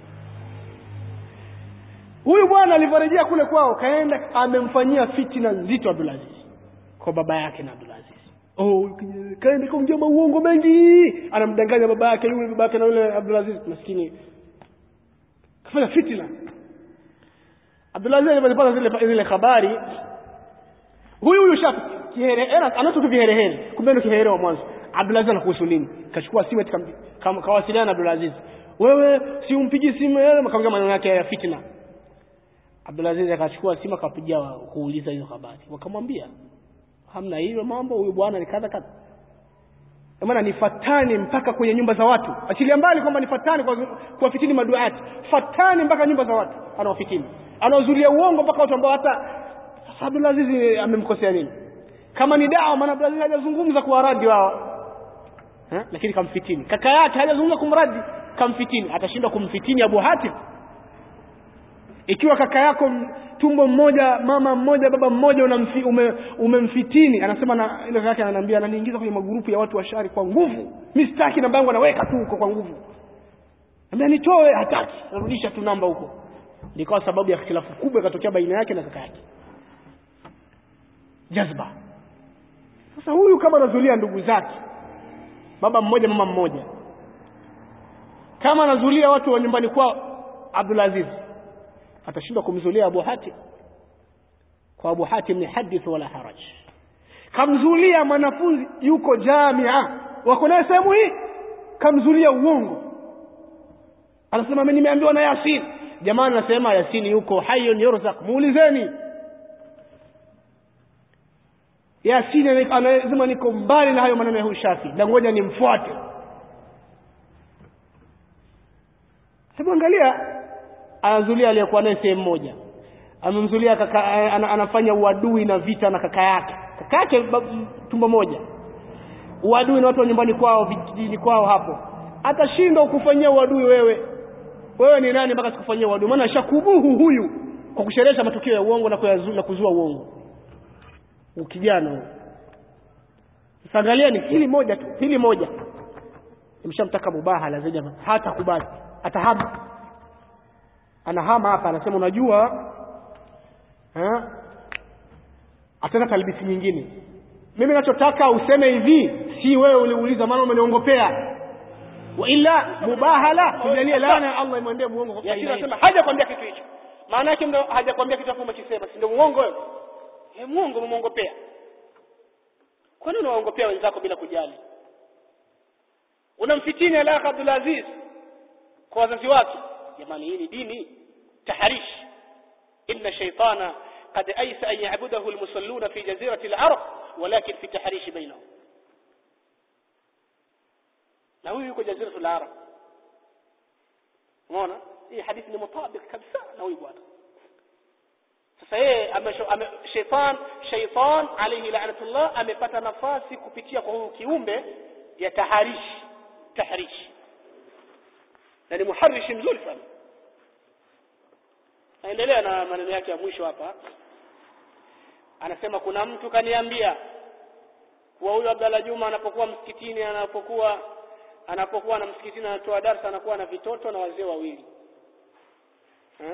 huyu bwana alivyorejea kule kwao kaenda amemfanyia fitina nzito Abdul Aziz kwa baba yake na Abdul Aziz oh kaenda kumjia uongo mengi anamdanganya baba yake yule baba yake na yule Abdul Aziz maskini kafanya fitina Abdul Aziz alipata zile zile habari huyu huyu shafi kiherehere anacho kiherehere kumbe ndio kiherehere wa mwanzo Abdul Aziz anakuhusu nini kachukua simu kawasiliana na Abdul Aziz wewe si umpigi simu yeye akamwambia maneno yake ya fitna Abdul Aziz akachukua simu akapigia kuuliza hizo habari wakamwambia hamna hiyo mambo huyu bwana ni kadha kadha maana ni fatani mpaka kwenye nyumba za watu achilia mbali kwamba ni fatani kwa kuwafitini maduati fatani mpaka nyumba za watu anawafitini anawazulia uongo mpaka watu ambao hata Abdul Aziz amemkosea nini kama ni dawa maana Abdul Aziz hajazungumza kwa radi wao ha? lakini kamfitini kaka yake hajazungumza kumradi kamfitini atashindwa kumfitini Abu Hatim ikiwa kaka yako tumbo mmoja mama mmoja baba mmoja unamfi, ume, umemfitini anasema na ile yake ananiambia ananiingiza kwenye magrupu ya watu wa shari kwa nguvu mimi sitaki namba yangu anaweka tu huko kwa nguvu Ambia nitoe hataki narudisha tu namba huko ndikawa sababu ya khilafu kubwa ikatokea baina yake na kaka yake jazba sasa huyu kama anazulia ndugu zake baba mmoja mama mmoja kama anazulia watu wa nyumbani kwao Abdul Aziz atashindwa kumzulia Abu Hatim kwa Abu Hatim ni hadith wala haraj kamzulia mwanafunzi yuko jamia wako naye sehemu hii kamzulia uongo anasema mimi nimeambiwa na Yasin jamaa anasema Yasini yuko hayyun yurzaq muulizeni Yasini anasema niko mbali na hayo maneno ya huyu Shafi na ngoja nimfuate hebu angalia anazulia aliyekuwa naye sehemu moja amemzulia kaka ana, anafanya uadui na vita na kaka yake kaka yake tumbo moja uadui na watu wa nyumbani kwao vijijini kwao hapo atashindwa kukufanyia uadui wewe wewe ni nani mpaka sikufanyia uadui maana shakubuhu huyu kwa kusherehesha matukio ya uongo na, kuyazu, na kuzua uongo ukijana huyu sasa angalieni hili moja tu hili moja nimshamtaka mubahala zaidi hata kubali atahama anahama hapa anasema unajua eh ataka talbisi nyingine mimi nachotaka useme hivi si wewe uliuliza maana umeniongopea wa illa mubahala tujalie laana ya Allah imwendee muongo kwa Yasini faida anasema yetu. hajakwambia kitu hicho maana yake ndo hajakwambia kitu hapo umekisema si ndio muongo wewe eh muongo umemuongopea kwa nini unawaongopea wenzako bila kujali unamfitini Alakh Abdul Aziz kwa wazazi wake jamani hii ni dini taharish inna shaytana قد أيس أن يعبده المصلون في جزيرة العرب ولكن في تحريش بينهم na huyu yuko jaziratul arab umeona hii hadithi ni mutabik kabisa na huyu bwana sasa yeye shaitan shaitan alayhi la'natullah amepata nafasi kupitia kwa huyu kiumbe ya taharishi tahrishi na ni muharishi mzuri sana naendelea na maneno yake ya mwisho hapa anasema kuna mtu kaniambia kuwa huyo Abdalla Juma anapokuwa msikitini anapokuwa anapokuwa na msikitini anatoa darsa anakuwa na vitoto na wazee wawili eh?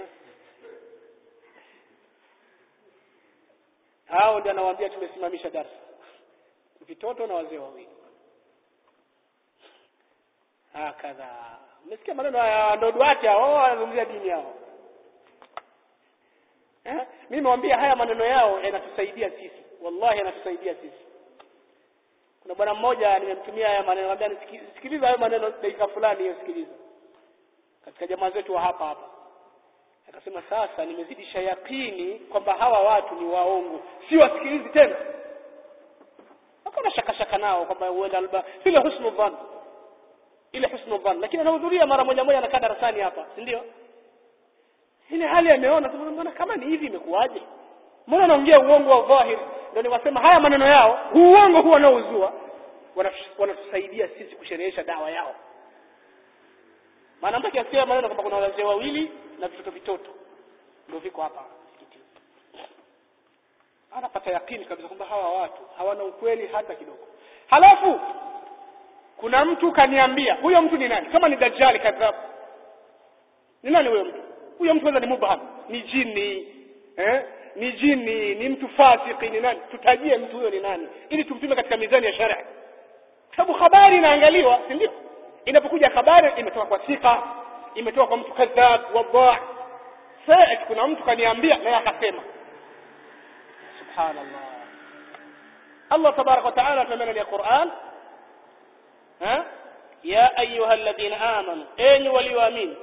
hao ndio anawaambia tumesimamisha darsa vitoto na wazee wawili hakadha umesikia maneno ya ndo duati hao wanazungumzia dini yao eh? mimi nimewambia haya maneno yao yanatusaidia sisi wallahi yanatusaidia sisi kuna bwana mmoja nimemtumia haya maneno labda sikiliza hayo maneno dakika fulani hiyo sikiliza katika jamaa zetu wa hapa hapa akasema sasa nimezidisha yakini kwamba hawa watu ni waongo si wasikilizi tena hakuna shaka shaka nao kwamba huenda alba ile husnu dhann ile husnu dhann lakini anahudhuria mara moja moja anakaa darasani hapa si ndio ile hali ameona mbona kama ni hivi imekuwaje mbona anaongea uongo wa dhahiri ndio niwasema haya maneno yao uongo huo wanaozua wanatusaidia sisi kusherehesha dawa yao maana mtu akiasikia maneno kwamba kuna wazee wawili na vitoto vitoto ndio viko hapa msikitini anapata yakini kabisa kwamba hawa watu hawana ukweli hata kidogo halafu kuna mtu kaniambia huyo mtu ni nani kama ni dajjali kadhabu ni nani huyo mtu huyo mtu kwanza ni mubham ni jini eh ni jini ni mtu fasiki ni nani tutajie mtu huyo ni nani ili tumpime katika mizani ya sharia sababu habari inaangaliwa si ndio inapokuja habari imetoka kwa sika imetoka kwa mtu kadhab wadhaa sasa kuna mtu kaniambia naye akasema subhanallah Allah tabarak wa taala tunamena ni Qur'an ha ya ayuha alladhina amanu enyi walioamini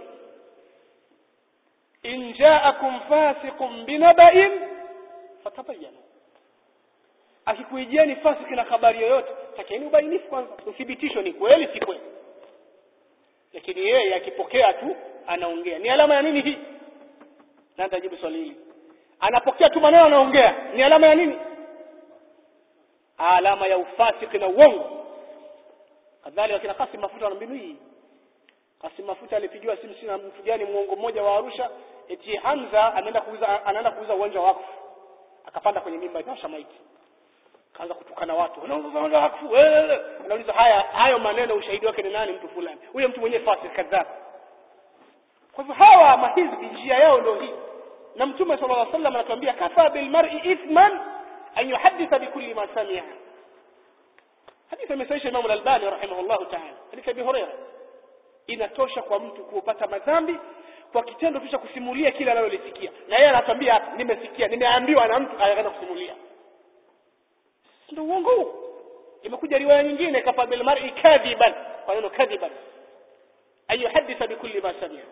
in ja'akum fasiqun binaba'in fatabayyanu akikuijieni fasiki na habari yoyote takeni ubainifu kwanza uthibitisho ni kweli si kweli lakini yeye akipokea tu anaongea ni alama ya nini hii na nitajibu swali hili anapokea tu maneno anaongea ni alama ya nini alama ya ufasiki na uongo kadhalika kina Kasim Mafuta na mbinu hii Kasim Mafuta alipigiwa simu sina mtu gani muongo mmoja wa Arusha eti Hamza anaenda kuuza anaenda kuuza uwanja wa wakfu akapanda kwenye mimba ikasha maiti kaanza kutukana watu wanauza uwanja wa wakfu wewe anauliza haya hayo maneno ushahidi wake ni nani mtu fulani huyo mtu mwenyewe fasik kadhab kwa hivyo hawa mahizbi njia yao ndio hii na mtume sallallahu alaihi wasallam anatuambia kafa bil mar'i ithman an yuhadditha bikulli ma sami'a hadithi imesaisha Imam al-Albani rahimahullah ta'ala hadithi ya Abi Hurairah inatosha kwa mtu kupata madhambi kwa kitendo tu cha kusimulia kile analolisikia na yeye anatambia hapa nimesikia nimeambiwa na mtu akaanza kusimulia ndio uongo huo imekuja riwaya nyingine kafa bil mar'i kadhiban kwa neno kadhiban ayuhaditha bikulli ma sami'a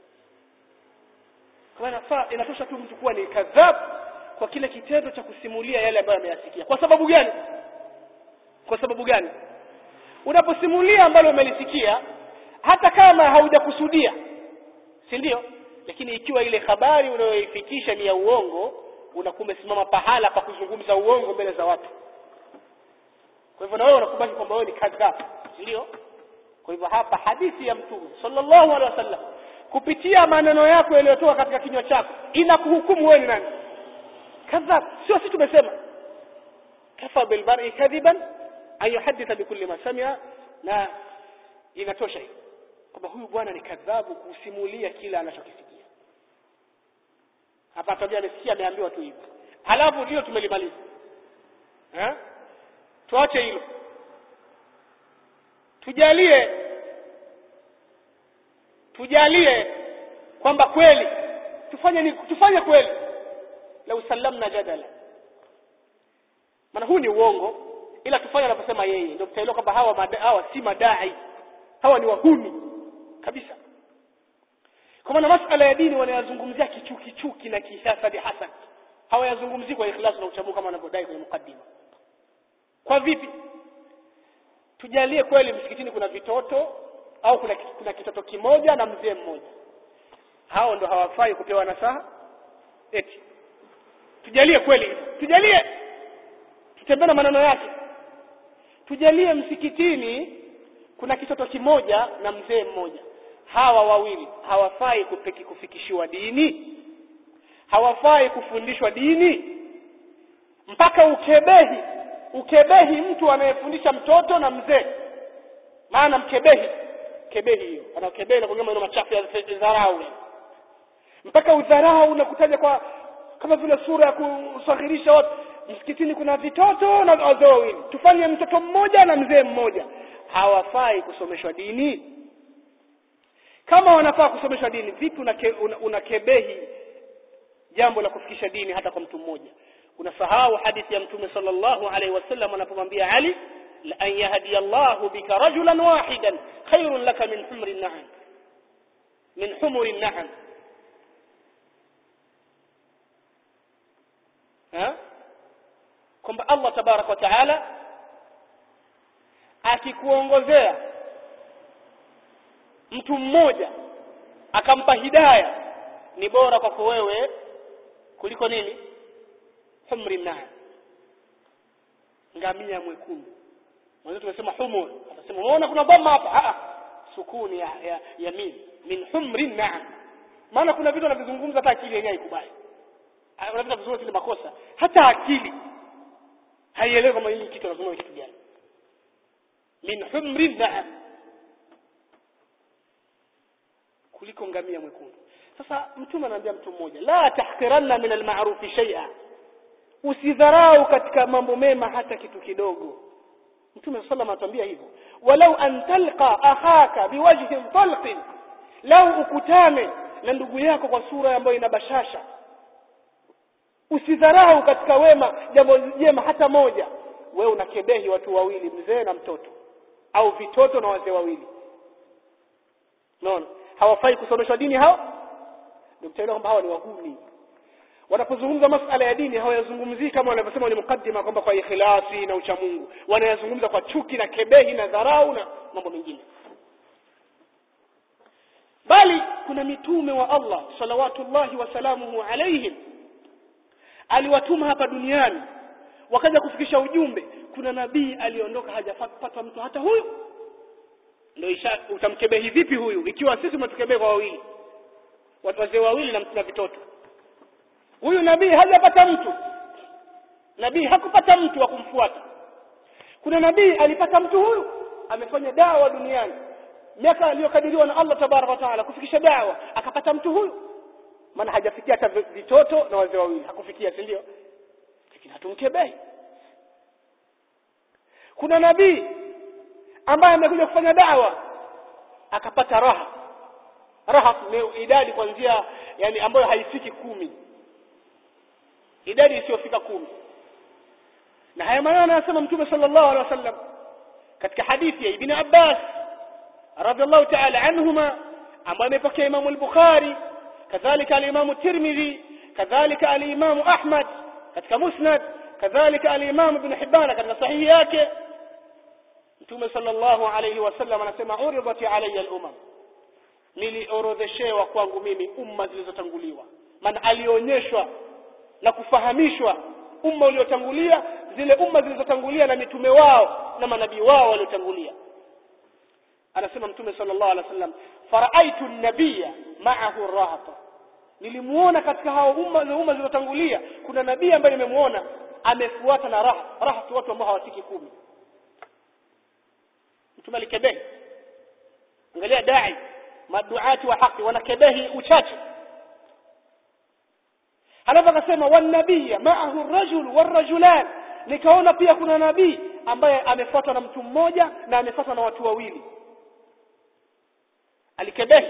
kwa inafaa inatosha tu mtu kuwa ni kadhab kwa kile kitendo cha kusimulia yale ambayo ameyasikia kwa sababu gani kwa sababu gani unaposimulia ambalo umelisikia hata kama haujakusudia si ndio lakini ikiwa ile habari unayoifikisha ni ya uongo unakuwa umesimama pahala pa kuzungumza uongo mbele za watu kwa hivyo na wewe unakubali kwamba wewe ni kadhab si ndio kwa hivyo hapa hadithi ya mtume sallallahu alaihi wasallam kupitia maneno yako yaliyotoka katika kinywa chako inakuhukumu wewe ni nani kadhab sio sisi tumesema kafa bil mar'i kadhiban an yuhadditha bikulli ma sami'a na inatosha hiyo kwamba huyu bwana ni kadhabu kusimulia kila anachokisikia hapa tabia amesikia ameambiwa tu hivi halafu hilo tumelimaliza eh tuache hilo tujalie tujalie kwamba kweli tufanye ni tufanye kweli la usallamna jadala maana huu ni uongo ila tufanye anavyosema yeye ndio tutaelewa kwamba hawa mada, hawa si madai hawa ni wahuni kabisa kwa maana masala ya dini wanayazungumzia kichuki chuki na kihasadi hasad hawayazungumzii kwa ikhlas na uchamungu kama wanavyodai kwenye mukaddima kwa vipi tujalie kweli msikitini kuna vitoto au kuna, kuna kitoto kimoja na mzee mmoja hao ndo hawafai kupewa nasaha eti tujalie kweli tujalie tutembee na maneno yake tujalie msikitini kuna kitoto kimoja na mzee mmoja hawa wawili hawafai kupeki kufikishiwa dini hawafai kufundishwa dini mpaka ukebehi ukebehi mtu anayefundisha mtoto na mzee maana mkebehi kebehi hiyo anakebehi na kuongea maneno machafu ya dharau mpaka udharau na kutaja kwa kama vile sura ya kusaghirisha watu msikitini kuna vitoto na wazee wawili tufanye mtoto mmoja na mzee mmoja hawafai kusomeshwa dini kama wanafaa kusomeshwa dini vipi unakebehi una, una jambo la kufikisha dini hata kwa mtu mmoja unasahau hadithi ya mtume sallallahu alaihi wasallam anapomwambia Ali la an yahdi Allahu bika rajulan wahidan khairun laka min humri na'am min humri na'am ha kwamba Allah tabarak wa taala akikuongozea mtu mmoja akampa hidaya ni bora kwako wewe kuliko nini humri naam ngamia mwekundu mwanzo tumesema humur atasema unaona kuna bomba hapa a sukuni ya, ya yamin min humri naam maana kuna vitu anavizungumza hata akili yenyewe haikubali kuna vitu vizuri ni makosa hata akili haielewi kama hili kitu anazungumza kitu gani min humri naam kuliko ngamia mwekundu sasa mtume anaambia mtu mmoja la tahqiranna min alma'ruf shay'a usidharau katika mambo mema hata kitu kidogo mtume sallallahu anatuambia hivyo walau an talqa akhaka biwajhin talqin lau ukutane na ndugu yako kwa sura ambayo ina bashasha usidharau katika wema jambo jema hata moja wewe unakebehi watu wawili mzee na mtoto au vitoto na wazee wawili unaona hawafai kusomeshwa dini hao ndio mtaelewa kwamba hawa ni wahuni wanapozungumza masala ya dini hawayazungumzii kama wanavyosema ni mukaddima kwamba kwa ikhlasi na uchamungu wanayazungumza kwa chuki na kebehi na dharau na mambo mengine bali kuna mitume wa Allah salawatullahi wasalamuhu alaihim aliwatuma hapa duniani wakaja kufikisha ujumbe kuna nabii aliondoka hajapata mtu hata huyu ndio isha utamkebehi vipi huyu ikiwa sisi umetukebehi kwa wawili watu wazee wawili na na vitoto huyu nabii hajapata mtu nabii hakupata mtu wa kumfuata kuna nabii alipata mtu huyu amefanya dawa duniani miaka aliyokadiriwa na Allah tabaraka wa taala kufikisha dawa akapata mtu huyu maana hajafikia hata vitoto na wazee wawili hakufikia si ndio lakini hatumkebehi kuna nabii ambaye amekuja kufanya dawa akapata raha rahab ni idadi kuanzia yani ambayo haifiki kumi idadi isiyofika kumi na haya maneno anayosema mtume sallallahu alaihi wasallam katika hadithi ya ibn abbas radhiallahu ta'ala anhuma ambayo amepokea imamu al-bukhari kadhalika al-imamu tirmidhi kadhalika al-imamu ahmad katika musnad kadhalika al-imamu ibn hibban katika sahihi yake mtume sallallahu alayhi wasallam anasema uridat alayya al-umam niliorodheshewa kwangu mimi umma zilizotanguliwa maana alionyeshwa na kufahamishwa umma uliotangulia zile umma zilizotangulia na mitume wao na manabii wao waliotangulia anasema mtume sallallahu alaihi wasallam faraaitu an-nabiyya ma'ahu rahata nilimuona katika hao umma za umma zilizotangulia kuna nabii ambaye nimemuona amefuata na raha raha watu ambao hawafiki kumi mtume alikebehi angalia dai maduati wa haki wanakebehi uchache halafu akasema wanabiyya ma'ahu rajul warajulan nikaona pia kuna nabii ambaye amefuatwa na mtu mmoja na amefuatwa na watu wawili alikebehi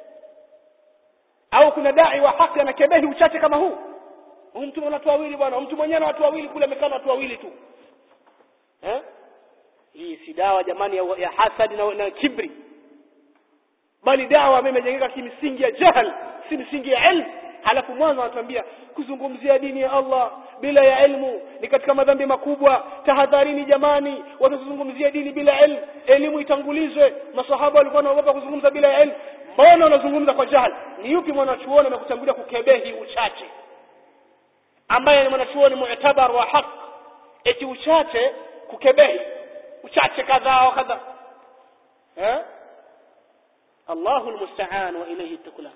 au kuna dai wa haki anakebehi uchache kama huu huyu mtu ana watu wawili bwana mtu mwenyewe na watu wawili kule amekaa na watu wawili tu eh hii si dawa jamani ya, ya hasadi na, na kibri bali dawa ambayo imejengeka kimsingi ya jahal si misingi ya ilmu halafu mwanzo anatuambia kuzungumzia dini ya Allah bila ya ilmu ni katika madhambi makubwa tahadharini jamani watazungumzia dini bila ilmu elimu itangulizwe masahaba walikuwa wanaogopa kuzungumza bila ya ilmu mbona unazungumza kwa jahal ni yupi mwanachuoni amekutangulia kukebehi uchache ambaye ni mwanachuoni mu'tabar wa haq eti uchache kukebehi uchache kadhaa wa kadhaa eh Allahu almusta'an wa ilayhi tuklan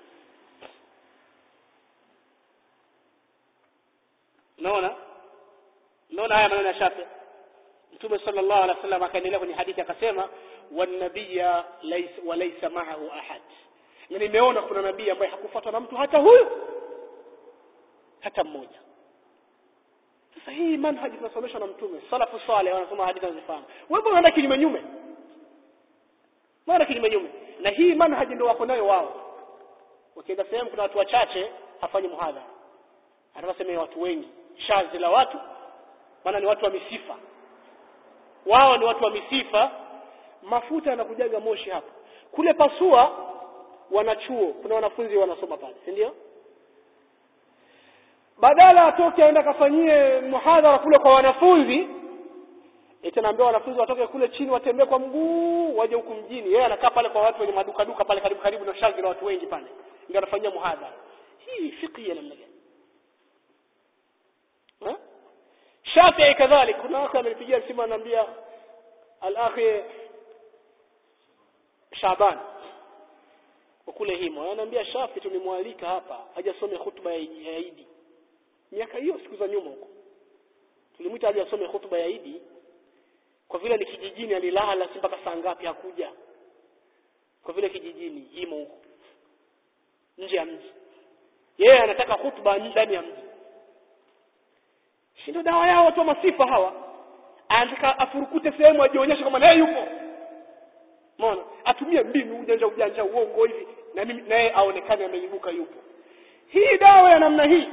naona naona haya maneno ya Shafi Mtume sallallahu alaihi wasallam akaendelea kwenye hadithi akasema wan nabiyya laysa wa laysa ma'ahu ahad na nimeona kuna nabii ambaye hakufuatwa na mtu hata huyu hata mmoja sasa hii manhaji tunasomeshwa na mtume salafu saleh wanasoma hadithi wanazifahamu wewe mbona unaenda kinyume nyume mbona kinyume nyume na hii manhaji ndio wako nayo wao wakienda sehemu kuna watu wachache hafanyi muhadhara atakasema watu wengi shazi la watu maana ni watu wa misifa wao ni watu wa misifa mafuta yanakujaga moshi hapa kule pasua wanachuo kuna wanafunzi wanasoma pale si ndio badala atoke aenda akafanyie muhadhara kule kwa wanafunzi eti anaambia wanafunzi watoke kule chini watembee kwa mguu waje huku mjini yeye anakaa pale kwa watu wenye maduka duka pale karibu karibu na shazi la watu wengi pale ndio anafanyia muhadhara hii fiqhi ya namna gani Shafi'i kadhalik kuna watu amenipigia simu ananiambia al-akhi Shaban kwa kule himo ananiambia Shafi tulimwalika hapa hajasome hutuba ya Idi miaka hiyo siku za nyuma huko tulimwita aje asome hutuba ya Idi kwa vile ni kijijini alilala si mpaka saa ngapi hakuja kwa vile kijijini himo huko nje ya mji yeye anataka hutuba ndani ya mji si ndio dawa yao watu wa masifa hawa anataka afurukute sehemu ajionyeshe kama naye yupo umeona atumie mbinu ujanja ujanja uongo hivi na mimi naye aonekane ameibuka yupo hii dawa ya namna hii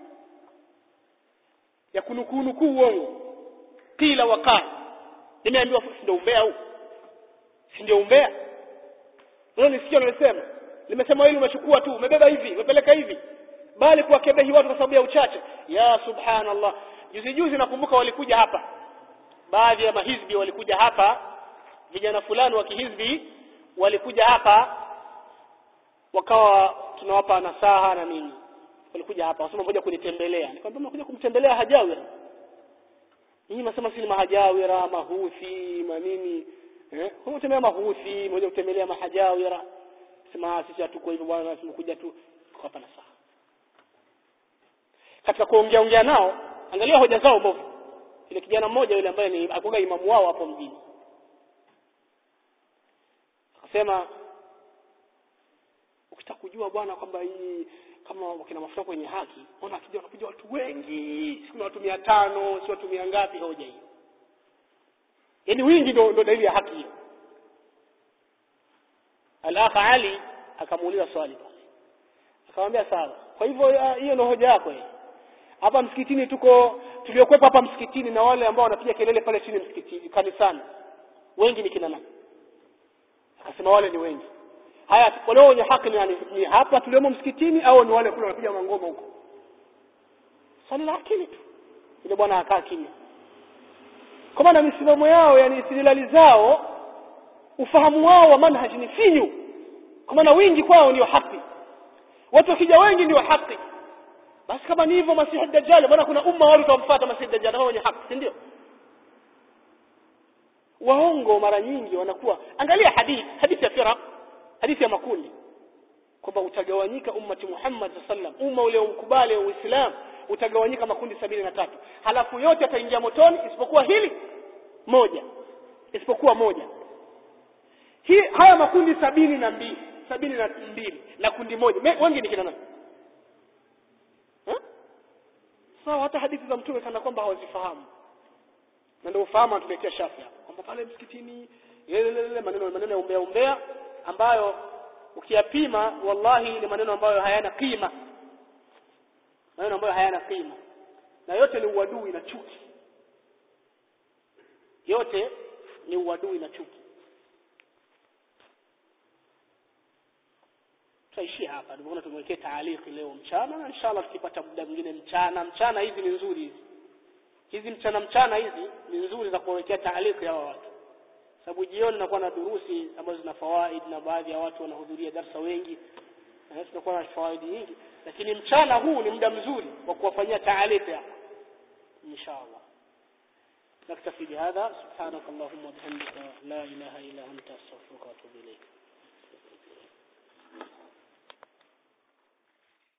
ya kunukunuku uongo kila wakati nimeambiwa si ndio umbea huu si ndio umbea wewe nisikia unasema nimesema hili umechukua tu umebeba hivi umepeleka hivi bali kuwakebehi watu kwa sababu ya uchache ya subhanallah juzi juzi nakumbuka walikuja hapa baadhi ya mahizbi walikuja hapa vijana fulani wa kihizbi walikuja hapa wakawa tunawapa nasaha na nini walikuja hapa wasema ngoja kunitembelea nikamwambia mnakuja kumtembelea hajawira nyinyi mnasema si mahajawira mahuthi manini eh kutembelea mahuthi mmoja kutembelea mahajawira sema sisi hatuko hivyo bwana tumekuja tu hapa nasaha katika kuongea ongea nao angalia hoja zao mbovu ile kijana mmoja yule ambaye ni akuga imamu wao hapo mjini akasema ukitaka kujua bwana kwamba hii kama wakina mafuta kwenye haki ona akija wanakuja watu wengi si kuna watu mia tano si watu mia ngapi hoja hiyo yaani wingi ndo ndo dalili ya haki hiyo al-akh Ali akamuuliza swali akamwambia sawa kwa hivyo ya- hiyo ndio hoja yako hiyo hapa msikitini tuko tuliokwepa hapa msikitini na wale ambao wanapiga kelele pale chini msikitini kanisani wengi ni kina nani akasema wale ni wengi haya wale wenye haki ni, nani? ni hapa tuliomo msikitini au ni wale kule wanapiga mangoma huko swali la akili tu yule bwana akaa kimya kwa maana misimamo yao yani istidlali zao ufahamu wao wa manhaji ni finyu kwa maana wingi kwao ndio haki watu wakija wengi ndio haki basi kama ni hivyo masihi dajjal bwana kuna umma wale utamfuata masihi dajjal hao wenye haki si ndio waongo mara nyingi wanakuwa angalia hadithi hadithi ya firaq hadithi ya makundi kwamba utagawanyika ummati Muhammad sallam umma ule ukubali wa Uislamu utagawanyika makundi sabini na tatu halafu yote ataingia motoni isipokuwa hili moja isipokuwa moja hii haya makundi sabini na mbili sabini na mbili na kundi moja Me- wengi ni kina nani Eh? sawa hata hadithi za mtume kana kwamba hawazifahamu na ndio ufahamu anatuletea shafi hapa kwamba pale msikitini yelelele maneno maneno ya umbea umbea ambayo ukiyapima wallahi ni maneno ambayo hayana kima maneno ambayo hayana kima na yote ni uadui na chuki yote ni uadui na chuki tutaishia hapa ndio tumwekee taaliki leo mchana na inshallah tukipata muda mwingine mchana mchana hizi ni nzuri hizi hizi mchana mchana hizi ni nzuri za kuwekea taaliki hawa watu sababu jioni nakuwa na durusi ambazo zina fawaid na baadhi ya watu wanahudhuria darsa wengi na tunakuwa na fawaidi nyingi lakini mchana huu ni muda mzuri wa kuwafanyia taaliki hapa inshallah نكتفي بهذا سبحانك اللهم وبحمدك لا إله إلا أنت أستغفرك وأتوب إليك